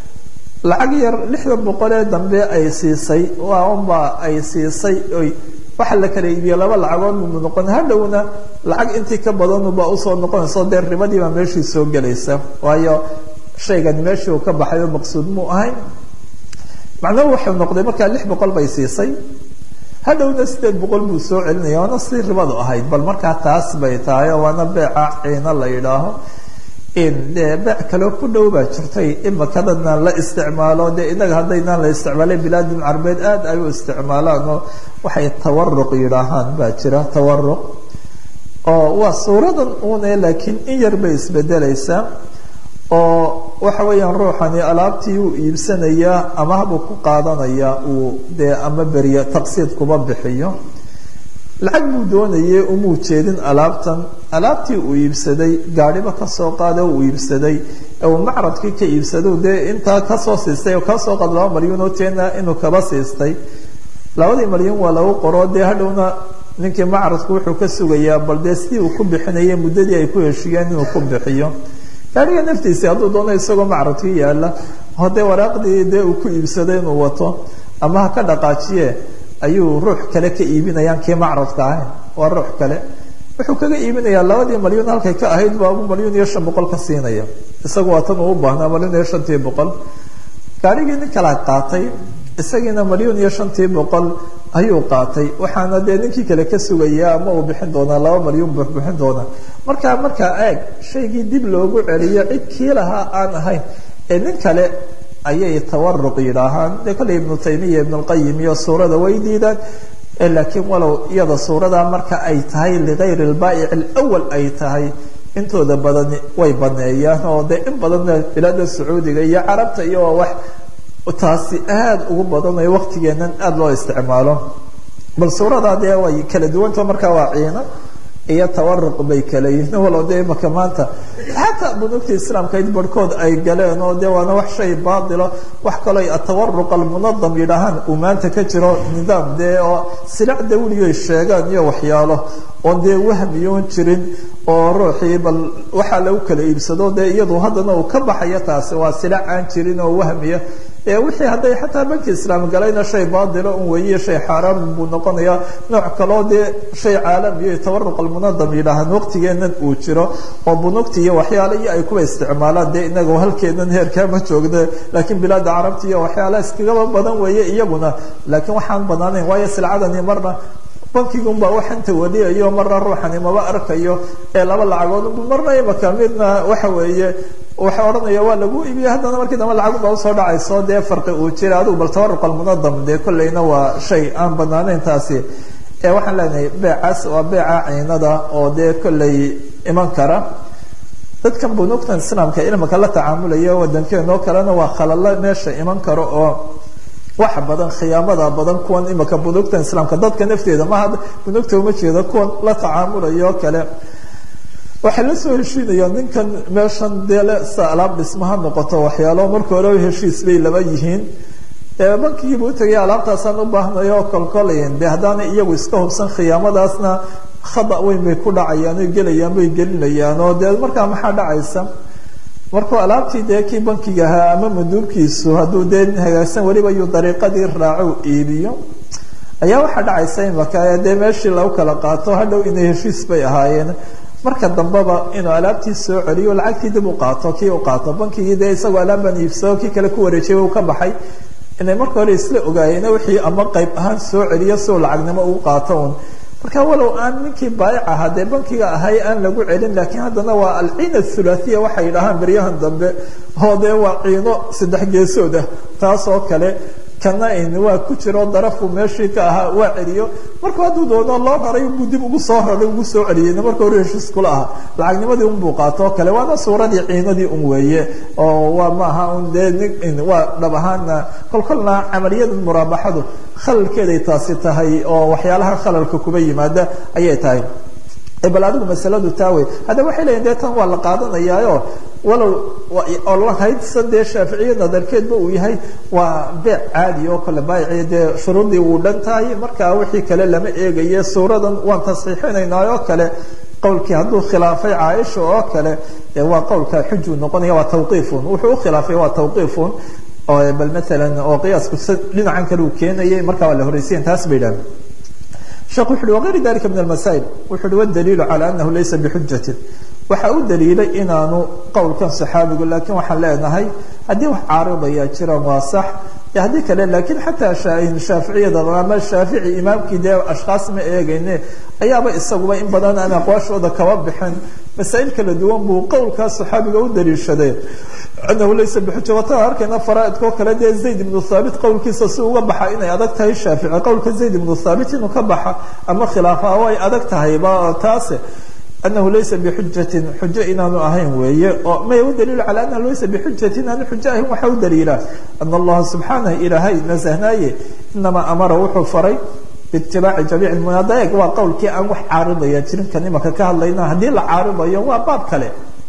lacag yar lixdan boqol ee dambe ay siisay waa unbaa ay siisay oy waxa la kala iibiye laba lacagood mu noqon hadhowna lacag intii ka badanubaa usoo noqonayso dee ribadiibaa meeshii soo gelaysa waayo shaygan meeshii uu ka baxay oo maqsuud muu ahayn macnuhu wuxuu noqday markaa lix boqol bay siisay hadhowna sideed boqol buu soo celinaya waana sidii ribadu ahayd bal markaa taas bay tahay oo waana beeca ciina la yidhaaho de beec kaloo ku dhow baa jirtay imakadana la isticmaalo de inaga haddaynaan la isticmaalay bilaadin carbeed aad ay u isticmaalaan oo waxay tawaruq yidhaahaan baa jira tawaruq oo waa suuradan une laakiin in yar bay isbedelaysaa oo waxa weeyaan ruuxani alaabtii uu iibsanayaa amahbuu ku qaadanayaa uu dee ama beriyo taqsiid kuba bixiyo lacag buu doonayay umuu jeedin alaabtan alaabtii uu iibsaday gaadhiba kasoo qaada uu iibsaday uu macradkii ka iibsado dee intaa kasoo siistay oo kasoo qaad laba malyuun oo teena inuu kaba siistay labadii malyuun waa lagu qoro dee hadhowna ninkii macradku wuxuu ka sugayaa bal dee sidii uu ku bixinayay muddadii ay ku heshiiyeen inuu ku bixiyo gaadhiga naftiisii hadduu doono isagoo macradkii yaala hadee waraaqdii dee uu ku iibsaday inuu wato ama ha ka dhaqaajiye ayuu ruux kale ka iibinayaan kii macradka ahayn waa ruux kale wuxuu kaga iibinayaa labadii malyuun halkay ka ahayd baabu malyuun iyo shan boqol ka siinaya isagu waa tan uu u baahnaa malyuun iyo shantii boqol gaarigii nin kala qaatay isagiina malyuun iyo shantii boqol ayuu qaatay waxaana dee ninkii kale ka sugayaa ama uu bixin doonaa laba malyuun buu bixin doonaa markaa markaa eeg shaygii dib loogu celiyo cid kii lahaa aan ahayn ee nin kale ayay tawaruq yidhaahaan de kolley ibnu taymiya ibnulqayim iyo suurada way diidaan laakiin walow iyada suurada marka ay tahay ligayri lbaa'ic alawal ay tahay intooda badani way baneeyaan oo de in badanna bilaada sacuudiga iyo carabta iyo waa wax taasi aada ugu badanayo waqtigeenan aada loo isticmaalo bal suurada dee way kala duwanta markaa waa ciina iyo tawaruq bay kala yihiin walow de imaka maanta xataa bunuugta islaamkayd barhkood ay galeen oo de waana wax shay baatilo wax kaloo atawaruq almunadam yidhaahaan uu maanta ka jiro nidaam dee oo silac dawliyoy sheegaan iyo waxyaalo oon dee wahmiyoon jirin oo ruuxii bal waxaa lagu kala iibsado dee iyadu haddana uu ka baxayo taasi waa silac aan jirin oo wahmiya wixii hadday xataa banki islaam galayna shay baatilo un weeye shay xaaraam buu noqonayaa nooc kaloo dee shay caalamiyo tawaruq almunadam yidhaahaan waqtigeenan uu jiro oo bunugta iyo waxyaala iyo ay kuwa isticmaalaan dee inaga halkeenan heerkaa ma joogna laakiin bilaada carabta iyo waxyaala iskagaba badan weeye iyaguna laakiin waxaan banaanayn waayo silcadani marna bankigunbaa waxanta wadiyayo marna ruuxani maba arkayo ee laba lacagoodunbu marna imaka midna waxa weeye waxa odhanaya waa lagu iibiye haddana markii dambe lacagba usoo dhacayso dee farqi uu jira adigu bal tawaruq almunadam dee kolleyna waa shay aan banaanayn taasi ee waxaan leenahay beecaas waa beeca ciinada oo dee kolley iman kara dadkan bunuugtan islaamka ilmika la tacaamulaya wadankeenoo kalena waa khalalo meesha iman karo oo wax badan khiyaamada badan kuwan imika bunuugtan islaamka dadka nafteeda maha bunuugta uma jeedo kuwan la tacaamulaya oo kale waxay la soo heshiinayaan ninkan meeshan deele sa alaab dhismaha noqoto waxyaalo marka hore heshiis bay laba yihiin bankigiibu utagay alaabtaasaan u baahnayo oo kolkolayn de haddaana iyagu iska hubsan khiyaamadaasna khada weyn bay ku dhacayaan oy gelayaan bay gelinayaan oo dee markaa maxaa dhacaysa markuu alaabtii dee kii bankiga ahaa ama maduubkiisu hadduu dee hagaagsan weliba yuu dariiqadii raaco iibiyo ayaa waxaa dhacaysa imaka dee meeshii lagu kala qaato hadhow inay heshiis bay ahaayeen marka dambeba inuu alaabtii soo celiyo lacagtii dib u qaato kii u qaato bankigii dee isagoo alaabbaan iibsado kii kale ku wareejiyay uu ka baxay inay marka hore isla ogaayeen wixii ama qayb ahaan soo celiyo soo lacagnimo uu qaato un marka walow aan ninkii baayic ahaa dee bankiga ahay aan lagu celin laakiin haddana waa alciina thulaathiya waxay yidhahaan beryahan dambe oo dee waa ciino saddex geesood ah taas oo kale kana in waa ku jiro darafu meeshii ka ahaa waa celiyo markuu hadduu doono loo raray buu dib ugu soo raray ugu soo celiyeyna marka hore heshiis kula ahaa lacagnimadii unbuu qaato oo kale waana suuradii ciinadii un weeye oo waa maaha un dee waa dhab ahaana kolkolna camaliyada muraabaxadu khalalkeeday taasi tahay oo waxyaalaha khalalka kuba yimaada ayay tahay bal adigu masaladu taa wey hadda waxay leeyiin dee tan waa la qaadanayaayo walow olhaydsa dee shaaficiya nadarkeedba uu yahay waa beec caadi oo kale baayici dee shuruudii wuu dhan tahay markaa wixii kale lama eegaye suuradan waan tasxiixinaynaa oo kale qowlkii hadduu khilaafay caaisha oo kale waa qowlka xujuu noqonaya waa tawqiifun wuxuu ukhilaafay waa tawqiifun bal maalan oo qiyaasku dhinacan kale uu keenayay markaa waa la horeysiyen taas bay idhahdeen sheekh wuxu uhi wغayr dalika min almasaa'il wuxu uhi wاdaliilu calى anahu laysa bixujatin waxa u daliilay inaanu qowlkan saxaabigu lakiin waxaan leenahay haddii wax caaridaya jiraan waa sax haddii kale lakiin xataa shaaficiyada ama shaafici imaamkii dee ashkhaas ma eegayne ayaaba isaguba in badan aan aqwaashooda kaba bixin masaa'il kala duwan buu qowlkaas saxaabiga u daliishaday anahu laysa bixuja wataan arkayna faraaidkoo kale dee zayd ibnu thaabit qowlkiisa si uga baxa inay adag tahay shaafici qowlka zayd ibnu thaabit inuu ka baxa ama khilaafa way adag tahayba taase anahu laysa bixujatin xujo inaanu ahayn weeye oo may u daliilu calى anahu laysa bixujatin aanu xujo ahayn waxaa u daliila ana allaha subxaanah ilaahay nasahnaaye inamaa amara wuxuu faray biitibaaci jamiic munaadaeg waa qowlkii aan wax caaridaya jirin kan imaka ka hadlayna haddii la caaridayo waa baab kale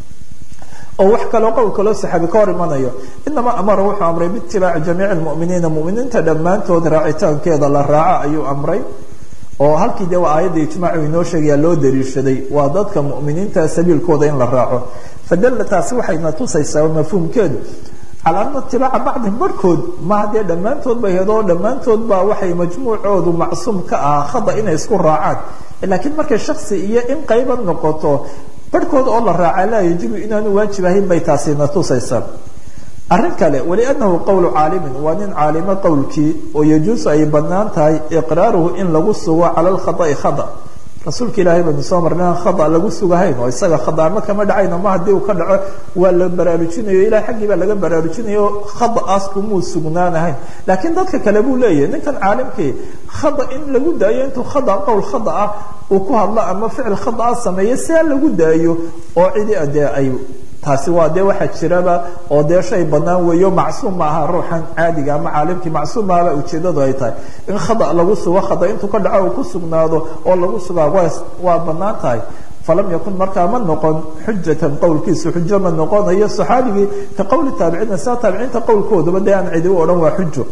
oo wax kaloo qowl kaloo saxaabi ka hor imanayo inamaa amara wuxuu amray biitibaaci jamiici lmuminiina muminiinta dhammaantood raacitaankeeda la raaco ayuu amray oo halkii de waa aayadda ijmaacu inoo sheegaya loo daliishaday waa dadka muminiinta sabiilkooda in la raaco fadalla taasi waxayna tusaysaa mafhuumkeedu calaa ana itibaaca bacdihim barhkood maha dee dhammaantood bay hedoo dhammaantood baa waxay majmuucoodu macsuum ka ah khada inay isku raacaan laakiin markay shaksi iyo in qayba noqoto barhkood oo la raaca laa yajibu inaanu waajib ahayn bay taasina tusaysaa arrin kale waliannahu qowlu caalimin waa nin caalimo qowlkii oo yajuusu ay bannaan tahay iqraaruhu in lagu sugo cala alkhada'i khada rasuulka ilaahay baynu soo marnay aan khada lagu sugahayn oo isaga khadaama kama dhacayno ma haddii uu ka dhaco waa la baraarujinayo ilahay xaggii baa laga baraarujinayo khada'aas kumuu sugnaanahayn laakiin dadka kale buu leeyahay ninkan caalimkii khada in lagu daayo intuu khada qowl khada ah uu ku hadlo ama ficil khada ah sameeyo see lagu daayo oo cidi dee ay taasi waa dee waxaa jiraba oo dee shay banaan weeyo macsuum ma aha ruuxan caadiga ama caalimkii macsuum maaba ujeedadu ay tahay in khada lagu sugo khada intuu ka dhaco uu ku sugnaado oo lagu sugaa waa waa banaan tahay falam yakun markaa ma noqon xujatan qowlkiisu xujo ma noqonayo saxaabigii ka qowli taabiciina sida taabiciinta qowlkoodaba dee aan cidi u odhan waa xujo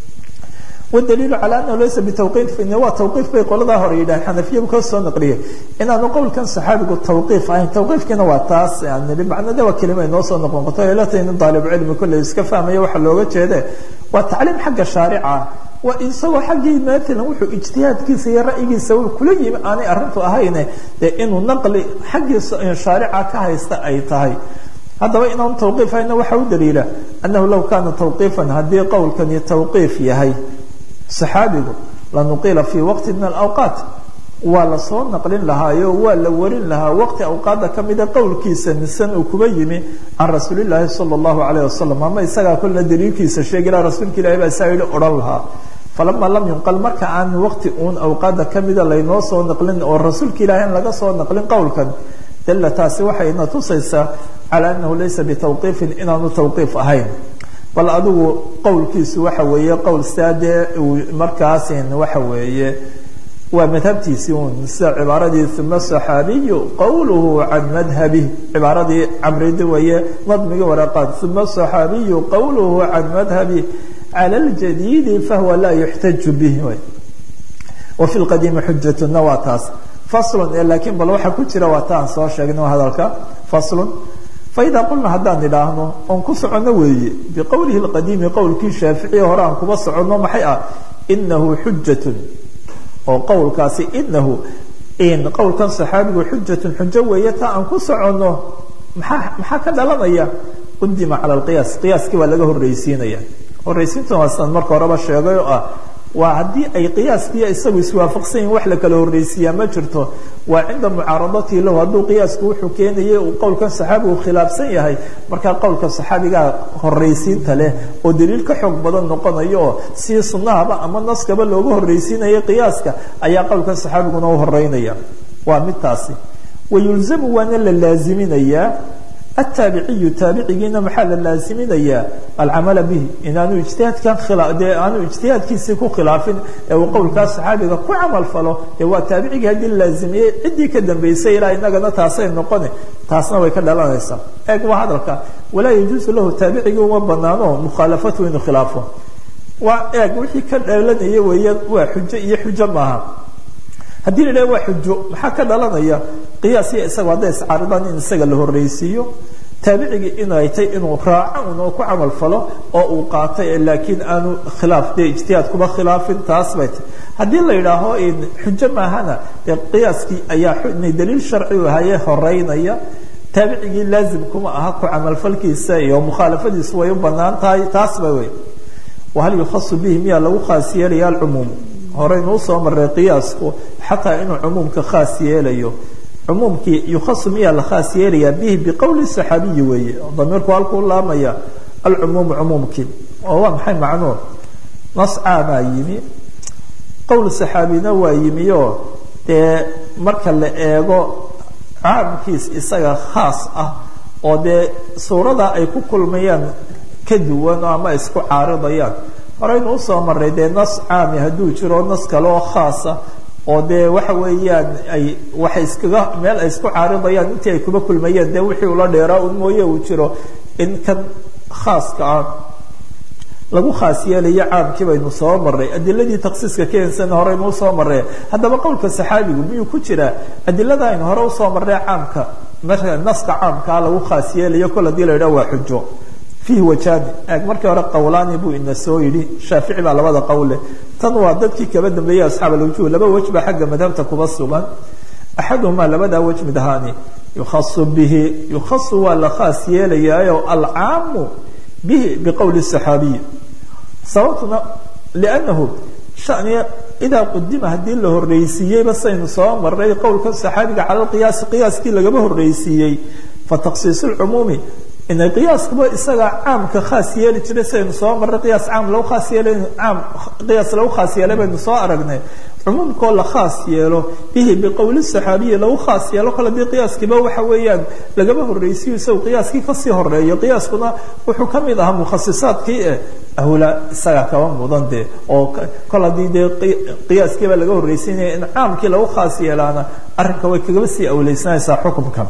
wdaliilu calى anahu laysa bitawqiif waa tawqiif bay qoladaa hore yidhahan xanafiyadu ka soo naqliyay inaanu qowlkan saxaabigu tawqiif ahayn tawqiifkiina waa taas aan nidhi macnada waa kelima inoo soo noqon qato elatay nin daalibcilmi kolley iska fahmaya waxa looga jeede waa tacliim xagga shaarica waa isagoo xaggii maalan wuxuu ijtihaadkiisa iyo ra'yigiisa uu kula yimi aanay arrintu ahayne dee inuu naqli xaggii shaarica ka haysta ay tahay haddaba inaanu tawqiif ahayna waxa u daliila annahu law kaana tawqiifan haddii qowlkani tawqiif yahay saxaabigu lanuqila fii waqti min alawqaat waa lasoo naqlin lahaayo waa la warin lahaa waqti awqaada kamida qowlkiisa nisan uu kuba yimi can rasuulilaahi sala allahu alayh wasalam ama isagaa kolna daliilkiisa sheegi laha rasuulka ilahi baa isaa yihi odhan lahaa falama lam yunqal marka aan waqti uun awqaada kamida laynoo soo naqlin oo rasuulka ilahi aan laga soo naqlin qowlkan dalla taasi waxayna tusaysaa calaa anahu laysa bitawqiifin inaanu tawqiif ahayn bal adigu qowlkiisu waxa weeye qowl saadee markaasin waxa weeye waa madhabtiisii un sida cibaaradii uma saxaabiyu qowluhu can madhabih cibaaradii camridi weeye nadmigii waraqaad uma saxaabiyu qowluhu can madhabih cala ljadiidi fahuwa laa yuxtaju bih wa fi lqadiimi xujatuna waa taas faslun ee laakiin bal waxaa ku jira waa ta aan soo sheegno hadalka faslun faida qulna haddaan idhaahno oon ku soconno weeye biqowlihi lqadiimi qowlkii shaaficiya hore aan kuba soconno maxay ah inahu xujatun oo qowlkaasi inahu qowlkan saxaabigu xujatun xujo weeye ta aan ku soconno maxaa maxaa ka dhalanaya qudima cala alqiyaas qiyaaskii waa laga horreysiinaya horreysiintan waa sidan marka horeba sheegay oo ah waa haddii ay qiyaaskiiyo isagu iswaafaqsan yihin wax la kala horreysiiyaa ma jirto waa cinda mucaaradatihi lahu hadduu qiyaasku wuxuu keenayay uu qowlkan saxaabigu khilaafsan yahay markaa qowlka saxaabigaa horreysiinta leh oo daliil ka xoog badan noqonayo oo si sunnahaba ama naskaba looga horreysiinaya qiyaaska ayaa qowlkan saxaabiguna u horeynaya waa midtaasi wayulzamu waana la laaziminayaa ataabiciyu taabicigiina maxaa la laaziminayaa alcamala bihi inaanu ijtihaadkan dee aanu ijtihaadkiisii ku khilaafin ee uu qowlkaas saxaabiga ku camal falo ee waa taabicigii haddii la laazimiyey ciddii ka dambaysay ilaa inagana taasay noqoni taasna way ka dhalanaysaa eeg waa hadalka walaa yajuusu lahu taabicigii uma banaano mukhaalafatu inuu khilaafo waa eeg wixii ka dhalanaya weeye waa xujo iyo xujo maaha haddii la idhaha waa xujo maxaa ka dhalanaya qiyaasiya isaga hadday iscaaridaan in isaga la horreysiiyo taabicigii inay tay inuu raaco un oo ku camal falo oo uu qaatay laakiin aanu khilaaf dee ijtihaad kuma khilaafin taas bay tay haddii la yidhaaho xujo maahana dee qiyaaskii ayaa daliil sharci u haye horeynaya taabicigii laazim kuma aha ku camalfalkiisa iyo mukhaalafadiisu way u banaan tahay taas ba wey wahal yukhasu bihi miyaa lagu khaas yeelaya alcumuum horeynu usoo maray qiyaasku xataa inuu cumuumka khaas yeelayo cumuumkii yukhasu miyaa la khaas yeelayaa bihi biqowli saxaabiyi weeye damiirku halkuu laamaya alcumuumu cumuumkii oo waa maxay macnuur nas caamaa yimi qowl saxaabina waa yimi oo dee marka la eego caamkiis isaga khaas ah oo dee suuradaa ay ku kulmayaan ka duwan oo ama isku caaridayaan horeynu usoo maray dee nas caami hadduu jiro nas kale oo khaasa oo dee waxa weeyaan ay waxay iskaga meel ay isku caaridayaan intii ay kuba kulmayeen dee wixii ula dheeraa un mooye uu jiro in kan khaaska ah lagu khaas yeelayo caamkii baynu soo maray adiladii taksiiska keensana horeynu usoo maray haddaba qowlka saxaabigu miyuu ku jiraa adilada aynu hore usoo marray caamka marka naska caamkaa lagu khaas yeelayo kol hadii la yidhaha waa xujo fiihi wajaani eeg markii hore qowlaani buu ina soo yidhi shaafici baa labada qowle tan waa dadkii kaba dambeeyey asxaab alwujuh laba wej baa xagga madhabta kuba sugan axaduhumaa labadaa wej mid ahaani yukhasu bihi yukhasu waa la khaas yeelayaayo alcaamu bihi biqowli saxaabiyi sababtuna liannahu shaniya idaa qudima haddii la horreysiiyeyba saynu soo maray qowlka saxaabiga cala lqiyaasi qiyaaskii lagama horreysiiyey fa takhsiis lcumuumi ina qiyaaskaba isaga caamka khaas yeeli jiray saynu soo marray qiyaas caam lagu khaas yeelay caam qiyaas lagu khaas yeelay baynu soo aragnay cumuumkoo la khaas yeelo bihi biqowli saxaabiyi lagu khaas yeelo kale dii qiyaaskiiba waxa weeyaan lagama horreysiyo isagu qiyaaskii kasii horeeyo qiyaaskuna wuxuu ka mid ahaa mukhasisaadkii eh ahula isaga kaba mudan dee oo kol haddii dee qiyaaskiiba laga horreysiinaya in caamkii lagu khaas yeelaana arrinka way kagaba sii awleysanaysaa xukunkan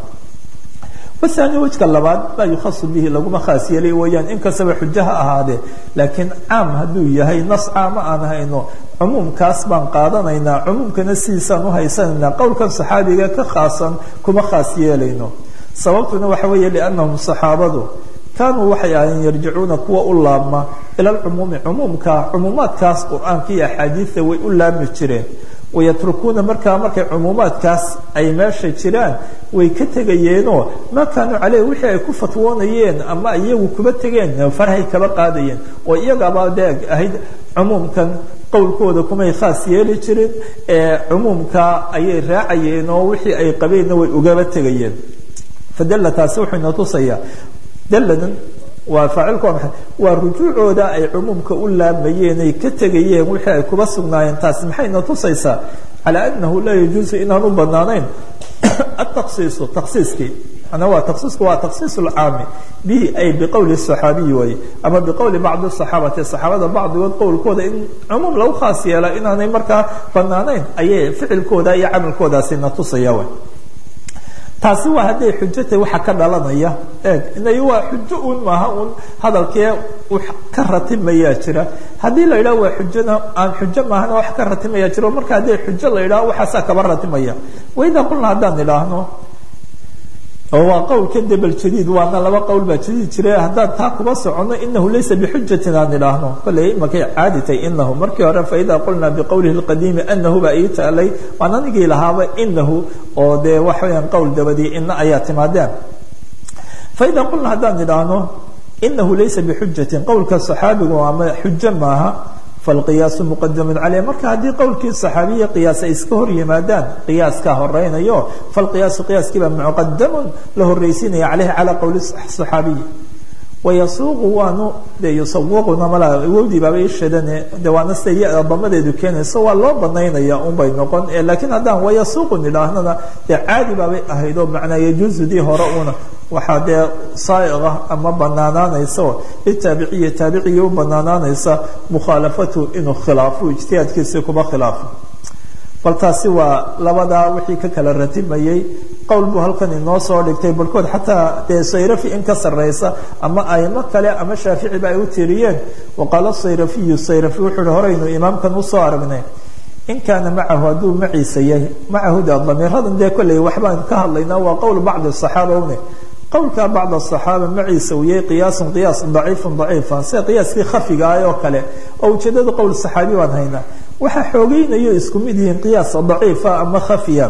waani wejka labaad laa yukhasu bihi laguma khaas yeelay weyaan inkastaba xujo ha ahaadee laakiin caam hadduu yahay nas caama aan hayno cumuumkaas baan qaadanaynaa cumuumkana sidiisaan uhaysanaynaa qowlkan saxaabiga ka khaasan kuma khaas yeelayno sababtuna waxa weeye liannahum saxaabadu kaanuu waxay ahayn yarjicuuna kuwa u laabma ila alcumuumi cumuumka cumuumaadkaas qur-aanka iyo axaadiida way u laabmi jireen wayatrukuuna markaa markay cumuumaadkaas ay meesha jiraan way ka tegayeenoo maa kaanuu caleyh wixii ay ku fatwoonayeen ama iyagu kuba tegeen farhay kaba qaadayeen oo iyagaba deeg ahayd cumuumkan qowlkooda kumay khaas yeeli jirin ee cumuumka ayay raacayeen oo wixii ay qabeenna way ugaba tegayeen fadalla taasi wuxuu ina tusayaa dalladan waa faacilku waa maxay waa rujuucooda ay cumuumka u laamayeen ay ka tegayeen wixii ay kuba sugnaayeen taasi maxayna tusaysaa calaa anahu laa yajuusu inaan u banaanayn ataqsiisu taksiiskii manaa waa taksiisku waa taksiis lcaami bihi ay biqowli صaxaabiyi waaye ama biqowli bacdi صaxaabati saxaabada bacdigood qowlkooda in cumuum lagu khaas yeela inaanay markaa banaanayn ayay ficilkooda iyo camalkoodaasina tusaya way taasi waa hadday xujo tahay waxa ka dhalanaya eeg inay waa xujo un maaha un hadalkee ka ratimayaa jira haddii la yidhaho waa xujona aan xujo maahana wax ka ratimaya jiro marka hadday xujo la yidhaho waxaasaa kaba ratimaya waydaa qulna haddaan idhaahno oo waa qowlka debel jadiid waana laba qowl baa jadiid jira haddaan taa kuba socono inahu laysa bixujatin aan idhaahno kolley imakay caaditay inahu markii hore faidaa qulnaa biqowlihi lqadiimi anahu baa ii taalay waan anigii lahaaba inahu oo dee waxa weyaan qowl dabadii ina ayaa timaadeen faidaa qulna haddaan idhaahno inahu laysa bixujatin qowlka saxaabigu ama xujo maaha falqiyaasu muqadamun caleyh marka haddii qowlkii saxaabiya qiyaas ay iska hor yimaadaan qiyaaskaa horeynayo falqiyaasu qiyaaskiiba muqadamun la horreysiinaya caleyhi calaa qowli saxaabiyi wayasuuqu waanu de yusawiquna mala awowdii baaba ishadane de waana sida ya damadeedu keenayso waa loo banaynaya unbay noqon laakiin haddaan wayasuuqu nidhaahnana dee caadi baabay ahayd oo macnaa yajuuzudii hore una waxaa dee saaiqa ama banaanaanaysa litaabiciyi taabicigii u banaanaanaysa mukhaalafatu inuu khilaafo ijtihaadkiisii kuba khilaafo bal taasi waa labadaa wixii ka kala ratimayey qowl buu halkan inoo soo dhigtay barhkood xataa dee sayrafi in ka sarraysa ama aimo kale ama shaaficiba ay u tiriyeen waqaala sayrafiyu sayrafi wuxuu hi horeynu imaamkan usoo aragnay in kaana macahu hadduu maciisa yahay macahu de damiiradan dee kolley waxbaan ka hadlaynaa waa qowl bacdi asaxaaba une qowlka bacd asaxaaba maciisa uu yahay qiyaasun qiyaas daciifun daciifan sida qiyaaskii khafiga ah oo kale oo ujeedada qowl saxaabi baan haynaa waxaa xoogeynayo isku mid yihiin qiyaas daciifa ama khafiya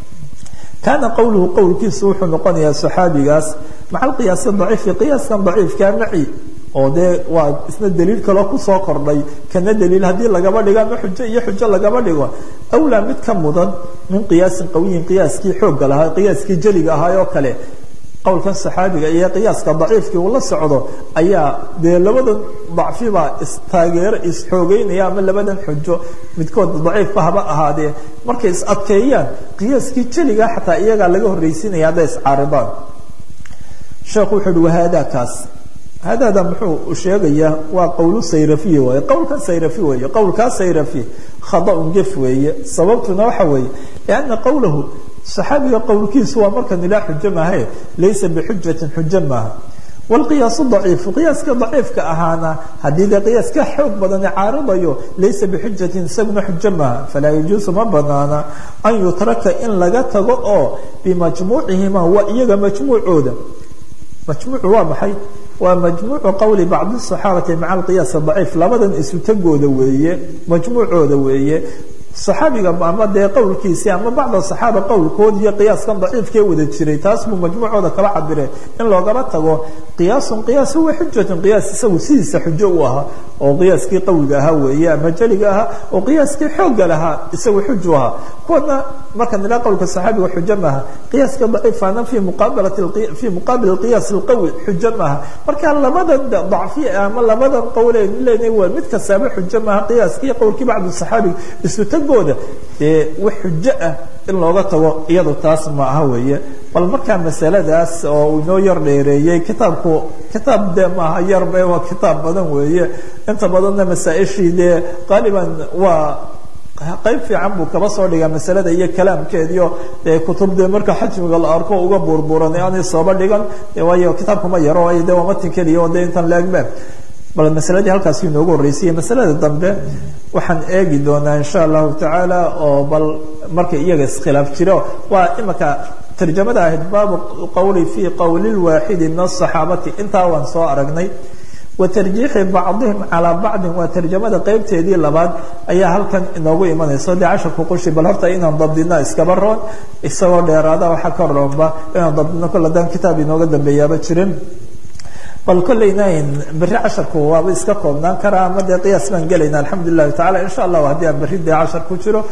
kaana qowluhu qowlkiisu wuxuu noqonayaa saxaabigaas maca alqiyaasi daciifi qiyaaskan daciifkaa maci oo dee waa isna daliil kaloo kusoo kordhay kana daliil haddii lagaba dhigo ama xujo iyo xujo lagaba dhigo awlaa mid ka mudan min qiyaasin qawiyin qiyaaskii xoogga lahaa qiyaaskii jeliga ahaa oo kale qowlkan saxaabiga iyo qiyaaska daciifkii uu la socdo ayaa dee labadan dacfibaa istaageero isxoogeynaya ama labadan xujo midkood daciifba haba ahaadee markay is adkeeyaan qiyaaskii jeliga xataa iyagaa laga horreysiinaya hadday iscaaridaan sheekhu wuxuu uhi wahaada kaas hadaada muxuu sheegayaa waa qowlu sayrafiy waaye qowlkan sayrafi weeye qowlkaa sayrafi khadaun gef weeye sababtuna waxa weeye lianna qowlahu saxaabiga qowlkiisu waa markan ilaa xujo maahe laysa bixujatin xujo maaha wlqiyaasu daciifu qiyaaska daciifka ahaana haddii dee qiyaaska xoog badani caaridayo laysa bixujatin isaguna xujo maaha falaa yajuusu ma banaana an yutraka in laga tago oo bimajmuucihima waa iyaga majmuucooda majmuucu waa maxay waa majmuucu qowli bacdi saxaabati maca alqiyaas daciif labadan isu tagooda weeye majmuucooda weeye saxaabiga ama dee qowlkiisii ama bacda saxaaba qowlkood iyo qiyaaskan daciifkee wada jiray taas buu majmuucooda kala cabire in loogaba tago qiyaasun qiyaas huwa xujatun qiyaas isagu sidiisa xujo u ahaa oo qiyaaskii qawiga ahaa weeye ama jeliga ahaa oo qiyaaskii xoogga lahaa isagu xuju ahaa kuwana marka nilaa qowlka saxaabiga xujo maaha qiyaaska daciifana fi muqaabalati fi muqaabil qiyaas alqawi xujo maaha marka labadan dacfi ama labadan qowle lena waa mid kastaaba xujo maaha qiyaaskii qowlkii bacdu saxaabiga isu tagooda dee wax xujo ah in looga tago iyadu taas ma aha weeye bal markaa masaladaas oo uu inoo yar dheereeyey kitaabku kitaab dee maaha yarbe waa kitaab badan weeye inta badanna masaa-ishii dee qaaliban waa qayb fiican buu kaba soo dhigaa masalada iyo kalaamkeediio dee kutub dee marka xajmiga la arko uga burburan aanay sooba dhigan waayo kitaabkuma yaro waayo dee waa matin keliya oo dee intan laegme bal masaladii halkaasi inoogu horreysayey masalada dambe waxaan eegi doonaa insha allahu tacaala oo bal marka iyaga iskhilaaf jiro waa imika tarjamada ahayd baabu qowli fi qowli lwaaxidi min asaxaabati intaa waan soo aragnay wa tarjiixi bacdihim calaa bacdin waa tarjamada qeybteedii labaad ayaa halkan inoogu imanaysa dee casharku qushi bal horta inaan dabdino iskaba roon isagoo dheeraada waxaa ka roonba inaan dabdino kol haddaan kitaab inooga dambeeyaaba jirin bal kolleyna berri casharku waaba iska koobnaan karaa ama dee qiyaas baan gelayna alxamdu lilahi tacala insha allahu haddii aan berri dee cashar ku jiro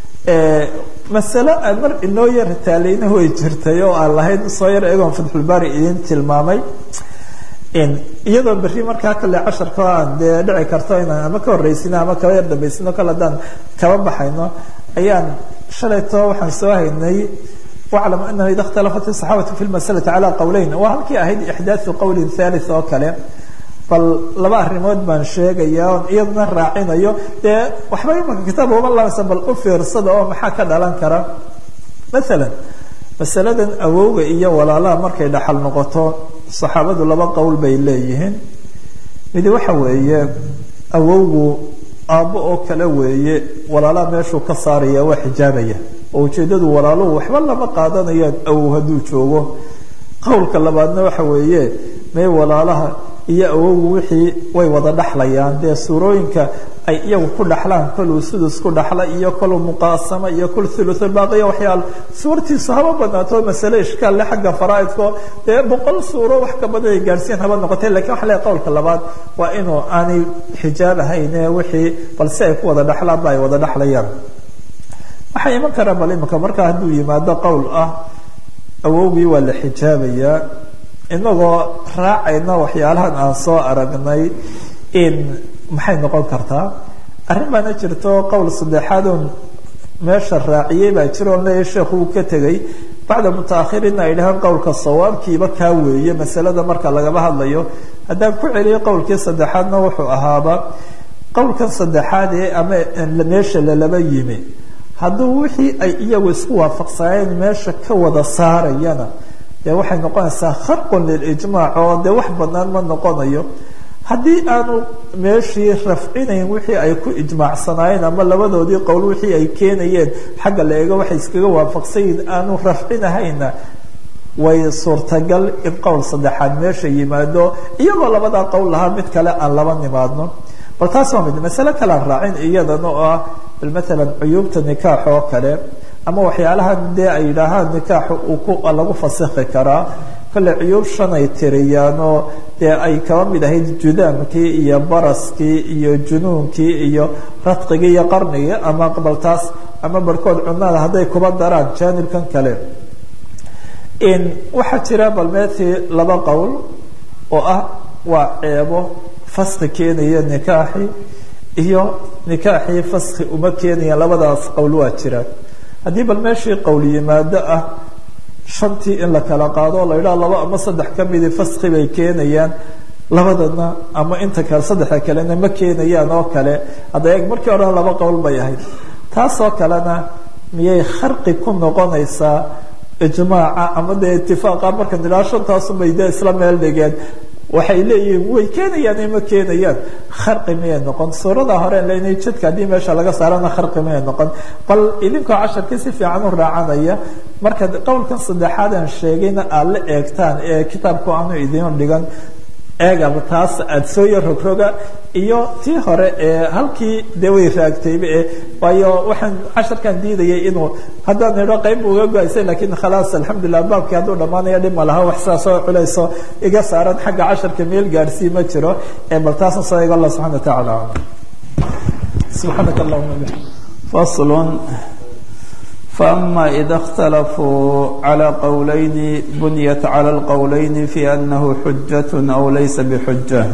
masalo aan mar inoo yar taalayna way jirtay oo aan lahayd soo yar eegoon fatxulbaari idin tilmaamay iyadoo berri markaa kale casharka aan dee dhici karto inaan ama ka horeysino ama kaba yar dambaysino kale haddaan kaba baxayno ayaan shalayto waxaan soo haynay waclam anahu ida اkhtalafat الصaxaabatu fi lmasalati calى qowleyn waa halkii ahayd ixdaaثu qowlin thalith oo kale bal laba arrimood baan sheegaya on iyadana raacinayo dee waxba imaka kitaab uma laabsan bal u fiirsada oo maxaa ka dhalan kara maala masaladan awowga iyo walaalaha markay dhaxal noqoto saxaabadu laba qowl bay leeyihiin midi waxa weeye awowgu aabbo oo kale weeye walaalaha meeshuu ka saaraya waa xijaabaya oo ujeeddadu walaaluhu waxba lama qaadanayaan awow hadduu joogo qowlka labaadna waxa weeye mee walaalaha iyo awowgu wixii way wada dhaxlayaan dee suurooyinka ay iyagu ku dhaxlaan koluu sudus ku dhaxla iyo koluu muqaasama iyo kol thuluthulbaaqiya waxyaala suurtiisu haba badnaato masale ishkaal le xagga faraaidko dee boqol suuro wax ka badan ay gaadhsiin haba noqotay lakin waxa leeay qowlka labaad waa inuu aanay xijaab ahayne wixii bal si ay ku wada dhaxlaan ba ay wada dhaxlayaan waxaa iman karaa bal imika markaa hadduu yimaado qowl ah awowgii waa la xijaabayaa inagoo raacayna waxyaalahan aan soo aragnay in maxay noqon kartaa arrin baana jirto qowl saddexaadon meesha raaciyey baa jiro on leeyahy sheekhu uu ka tegey bacda mutaakhiriinna ay dhahaan qowlka sawaabkiiba kaa weeye masalada marka lagaba hadlayo haddaan ku celiyay qowlkii saddexaadna wuxuu ahaaba qowlkan saddexaad ee ama meesha lalaba yimi hadduu wixii ay iyagu isku waafaqsaneen meesha ka wada saarayana dee waxay noqonaysaa kharqun lilijmaac oo dee wax banaan ma noqonayo haddii aanu meeshii rafcinayn wixii ay ku ijmaacsanaayeen ama labadoodii qowl wixii ay keenayeen xagga la eego waxay iskaga waafaqsanyihin aanu rafcinahayna way suurtagal in qowl saddexaad meesha yimaado iyagoo labadaa qowl lahaa mid kale aan laba nimaadno bal taas waa mid masale kalean raacin iyadana oo ah bal maalan cuyuubta nikaax oo kale ama waxyaalahan dee ay yidhaahaan nikaaxu uu ku lagu fasikhi karaa kale cuyuub shan ay tiriyaanoo dee ay kaba mid ahayd judaamkii iyo baraskii iyo junuunkii iyo radqigii iyo qarnigii ama baltaas ama barhkood cunada hadday kuba daraan jaanibkan kale waxaa jira balmeetii laba qowl oo ah waa ceebo faski keenaya nikaaxi iyo nikaaxii faski uma keenaya labadaas qowl waa jiraan haddii bal meeshii qowl yimaado ah shantii in la kala qaado o la yidhaha laba ama saddex ka midi faski bay keenayaan labadana ama inta kale saddexda kalena ma keenayaan oo kale hadda eeg markii horena laba qowl bay ahayd taasoo kalena miyay kharqi ku noqonaysaa ijmaaca ama dee itifaaqa marka nidhaha shantaasunbay dee isla meel dhigeen waxay leeyihiin way keenayaan ima keenayaan kharqi miyay noqon suurada hore leynay jidka haddii meesha laga saarana kharqi miyay noqon bal idinkoo casharkii si fiican u raacanaya marka qowlkan saddexaad aan sheegayna aad la eegtaan ee kitaabku aanu idiin dhigan eegaba taas aada soo yar rogroga iyo tii hore ee halkii dee way raagtayba e waayo waxaan casharkan diidayay inuu haddaan idho qayb uga go-aysay lakiin khalaas alxamdulilah baabkii hadduu dhammaanaya dhib ma laha wax sidaasoo culayso iga saaran xagga casharka meel gaadhsii ma jiro ee bal taasna soo eego allah subxana wa tacaala subxaanaka allahuma bixam faslun فأما إذا اختلفوا على قولين بنيت على القولين في أنه حجة أو ليس بحجة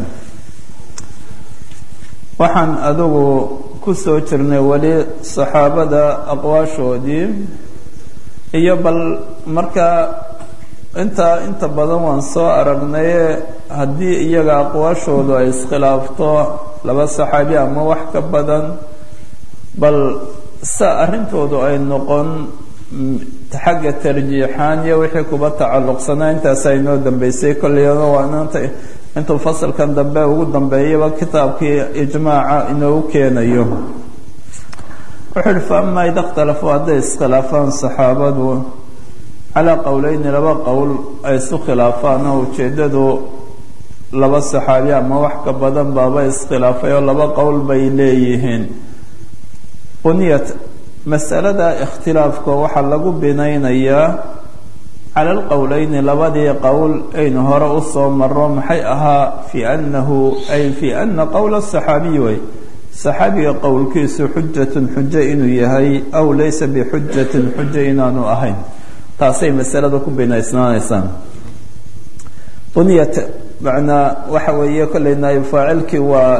waxaan adugu ku soo jirnay weli saxaabada aqwaashoodii iyo bal markaa intaa inta badan waan soo aragnaye haddii iyaga aqwaashoodu ay iskhilaafto laba saxaabi ama wax ka badan bal sa arrintoodu ay noqon xagga tarjiixaan iyo wixii kuba tacalluqsanaa intaasaa inoo dambeysay kolleyana waa inaanta intuu fasalkan dambe ugu dambeeyaba kitaabkii ijmaaca inoogu keenayo wuxuu uhi fa amaa ida ikhtalafuu hadday iskhilaafaan saxaabadu calaa qowleyni laba qowl ay isu khilaafaan oo ujeeddadu laba saxaabi ama wax ka badan baaba iskhilaafay oo laba qowl bay leeyihiin buniyat masalada ikhtilaafka waxaa lagu binaynayaa cala alqowleyni labadii qowl aynu hore usoo maro maxay ahaa fi anahu ay fi ana qowla saxaabiy way saxaabiga qowlkiisu xujatun xujo inuu yahay aw laysa bixujatin xujo inaanu ahayn taasay masalada ku binaysnaanaysaan buniyat macnaa waxa weeye kolley naayib faacilkii waa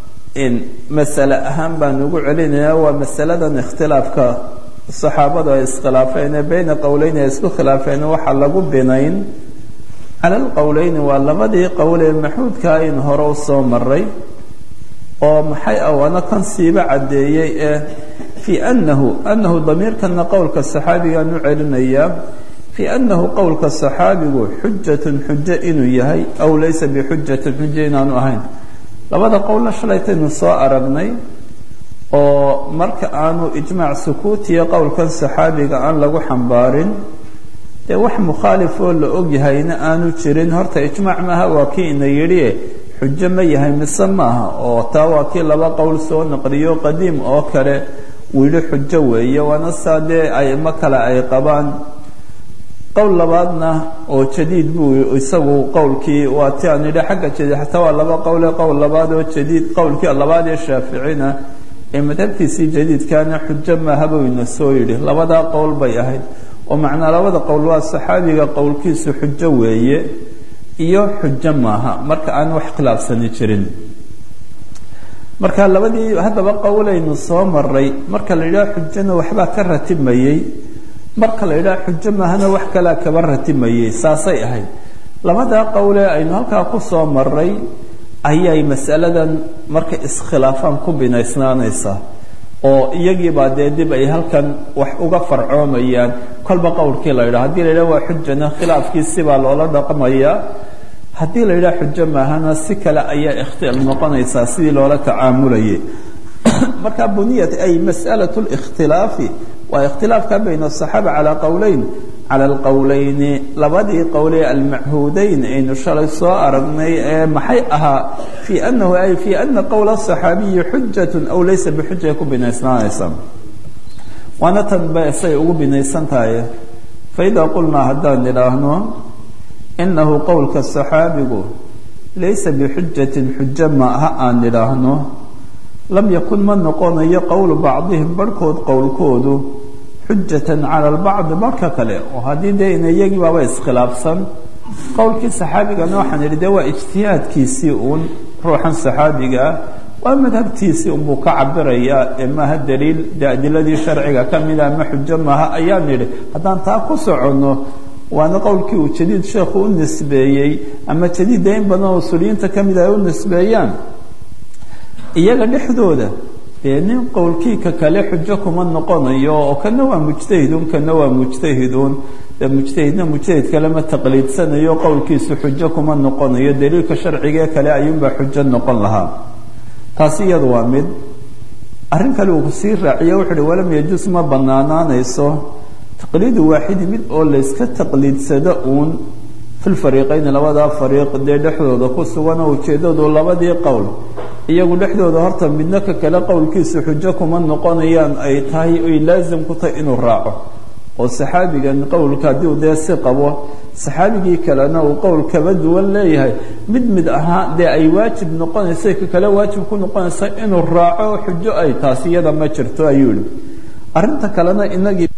masale ahaan baan ugu celinaya waa masaladan ikhtilaafka saxaabadu ay iskhilaafeen ee beyna qowleyn ay isku khilaafeen waxaa lagu binayn cala alqowleyni waa labadii qowl ee maxuudka in hore u soo maray oo maxay ah waana kan siiba caddeeyey ee fii anahu anahu damiirkana qowlka saxaabigaan u celinayaa fii anahu qowlka saxaabigu xujatun xujo inuu yahay aw laysa bixujatin xujo inaanu ahayn labada qowlna shalaytaynu soo aragnay oo marka aanu ijmaac sukuutiya qowlkan saxaabiga aan lagu xambaarin dee wax mukhaalifoo la ogyahayna aanu jirin horta ijmaac maaha waa kii ina yidhi xujo ma yahay mise maaha oo taa waa kii laba qowl soo naqliyo qadiim oo kale uu yidhi xujo weeye waana saa dee aimo kale ay qabaan qowl labaadna oo jadiid buu isagu qowlkii waa ti aan yidhi xagga jadiid xataa waa laba qowle qowl labaad oo jadiid qowlkii labaad ee shaaficina ee madhabtiisii jadiidkana xujo maaha buu ina soo yidhi labadaa qowl bay ahayd oo macnaa labada qowl waa saxaabiga qowlkiisu xujo weeye iyo xujo maaha marka aan wax khilaafsani jirin marka labadii haddaba qowlaynu soo maray marka la yidhaha xujona waxbaa ka ratimayey marka la yidhaha xujo maahana wax kalea kaba ratimayey saasay ahayd labadaa qowlee aynu halkaa ku soo maray ayay masaladan markay iskhilaafaan ku binaysnaanaysaa oo iyagiibaa dee dib ay halkan wax uga farcoomayaan kolba qowlkii la yidhaha hadii la yidhaha waa xujana khilaafkii sibaa loola dhaqmayaa haddii la yidhaha xujo maahana si kale ayaa ikhtilaaf noqonaysaa sidii loola tacaamulayay marka buniyat ay mas'alaة اlاkhtilaafi waa ikhtilaafka bayna الصaxaaba calى qowleyn calى اlqowleyni labadii qowlee almachuudeyn aynu shalay soo aragnay ee maxay ahaa fii anahu ay fii ana qowla الصaxaabiyi xujaة aw laysa bixuja ku binaysnaanaysa waana tan ba say ugu binaysan tahay faida qulnaa haddaan idhaahno inahu qowlka صaxaabigu laysa bixujatin xujo maaha aan idhaahno lam yakun ma noqonayo qowlu bacdihim barhkood qowlkoodu xujatan cala lbacdi barhka kale oo haddii dee ina iyagii baaba iskhilaafsan qowlkii saxaabigana waxaan idhi dee waa ijtihaadkiisii uun ruuxan saxaabigaa waa madhabtiisii unbuu ka cabirayaa ee maaha daliil dee adiladii sharciga ka mida ama xujo maaha ayaan idhi haddaan taa ku soconno waana qowlkii uu jadiid sheekhu u nisbeeyey ama jadiidda in badan oo usuliyiinta ka mida ay u nisbeeyaan iyaga dhexdooda dee nin qowlkiika kale xujo kuma noqonayo oo kana waa mujtahidun kana waa mujtahidun dee mujtahidna mujtahid kale ma taqliidsanayo qowlkiisu xujo kuma noqonayo daliilka sharcigee kale ayuunbaa xujo noqon lahaa taasi iyadu waa mid arrin kale uu sii raaciye wuxu uhi walam yajus ma banaanaanayso taqliidu waaxidi mid oo layska taqliidsado uun fi lfariiqayni labadaa fariiq dee dhexdooda ku sugan oo ujeeddadu labadii qowl iyagu dhexdooda horta midna ka kale qowlkiisu xujo kuma noqonayaan ay tahay ay laasim ku tahay inuu raaco oo saxaabigan qowlka haddii uu dee si qabo saxaabigii kalena uu qowl kaba duwan leeyahay mid mid ahaa dee ay waajib noqonaysa ka kale waajib ku noqonaysa inuu raaco xujo ay taasi iyada ma jirto ayuu yihi arrinta kalena inagii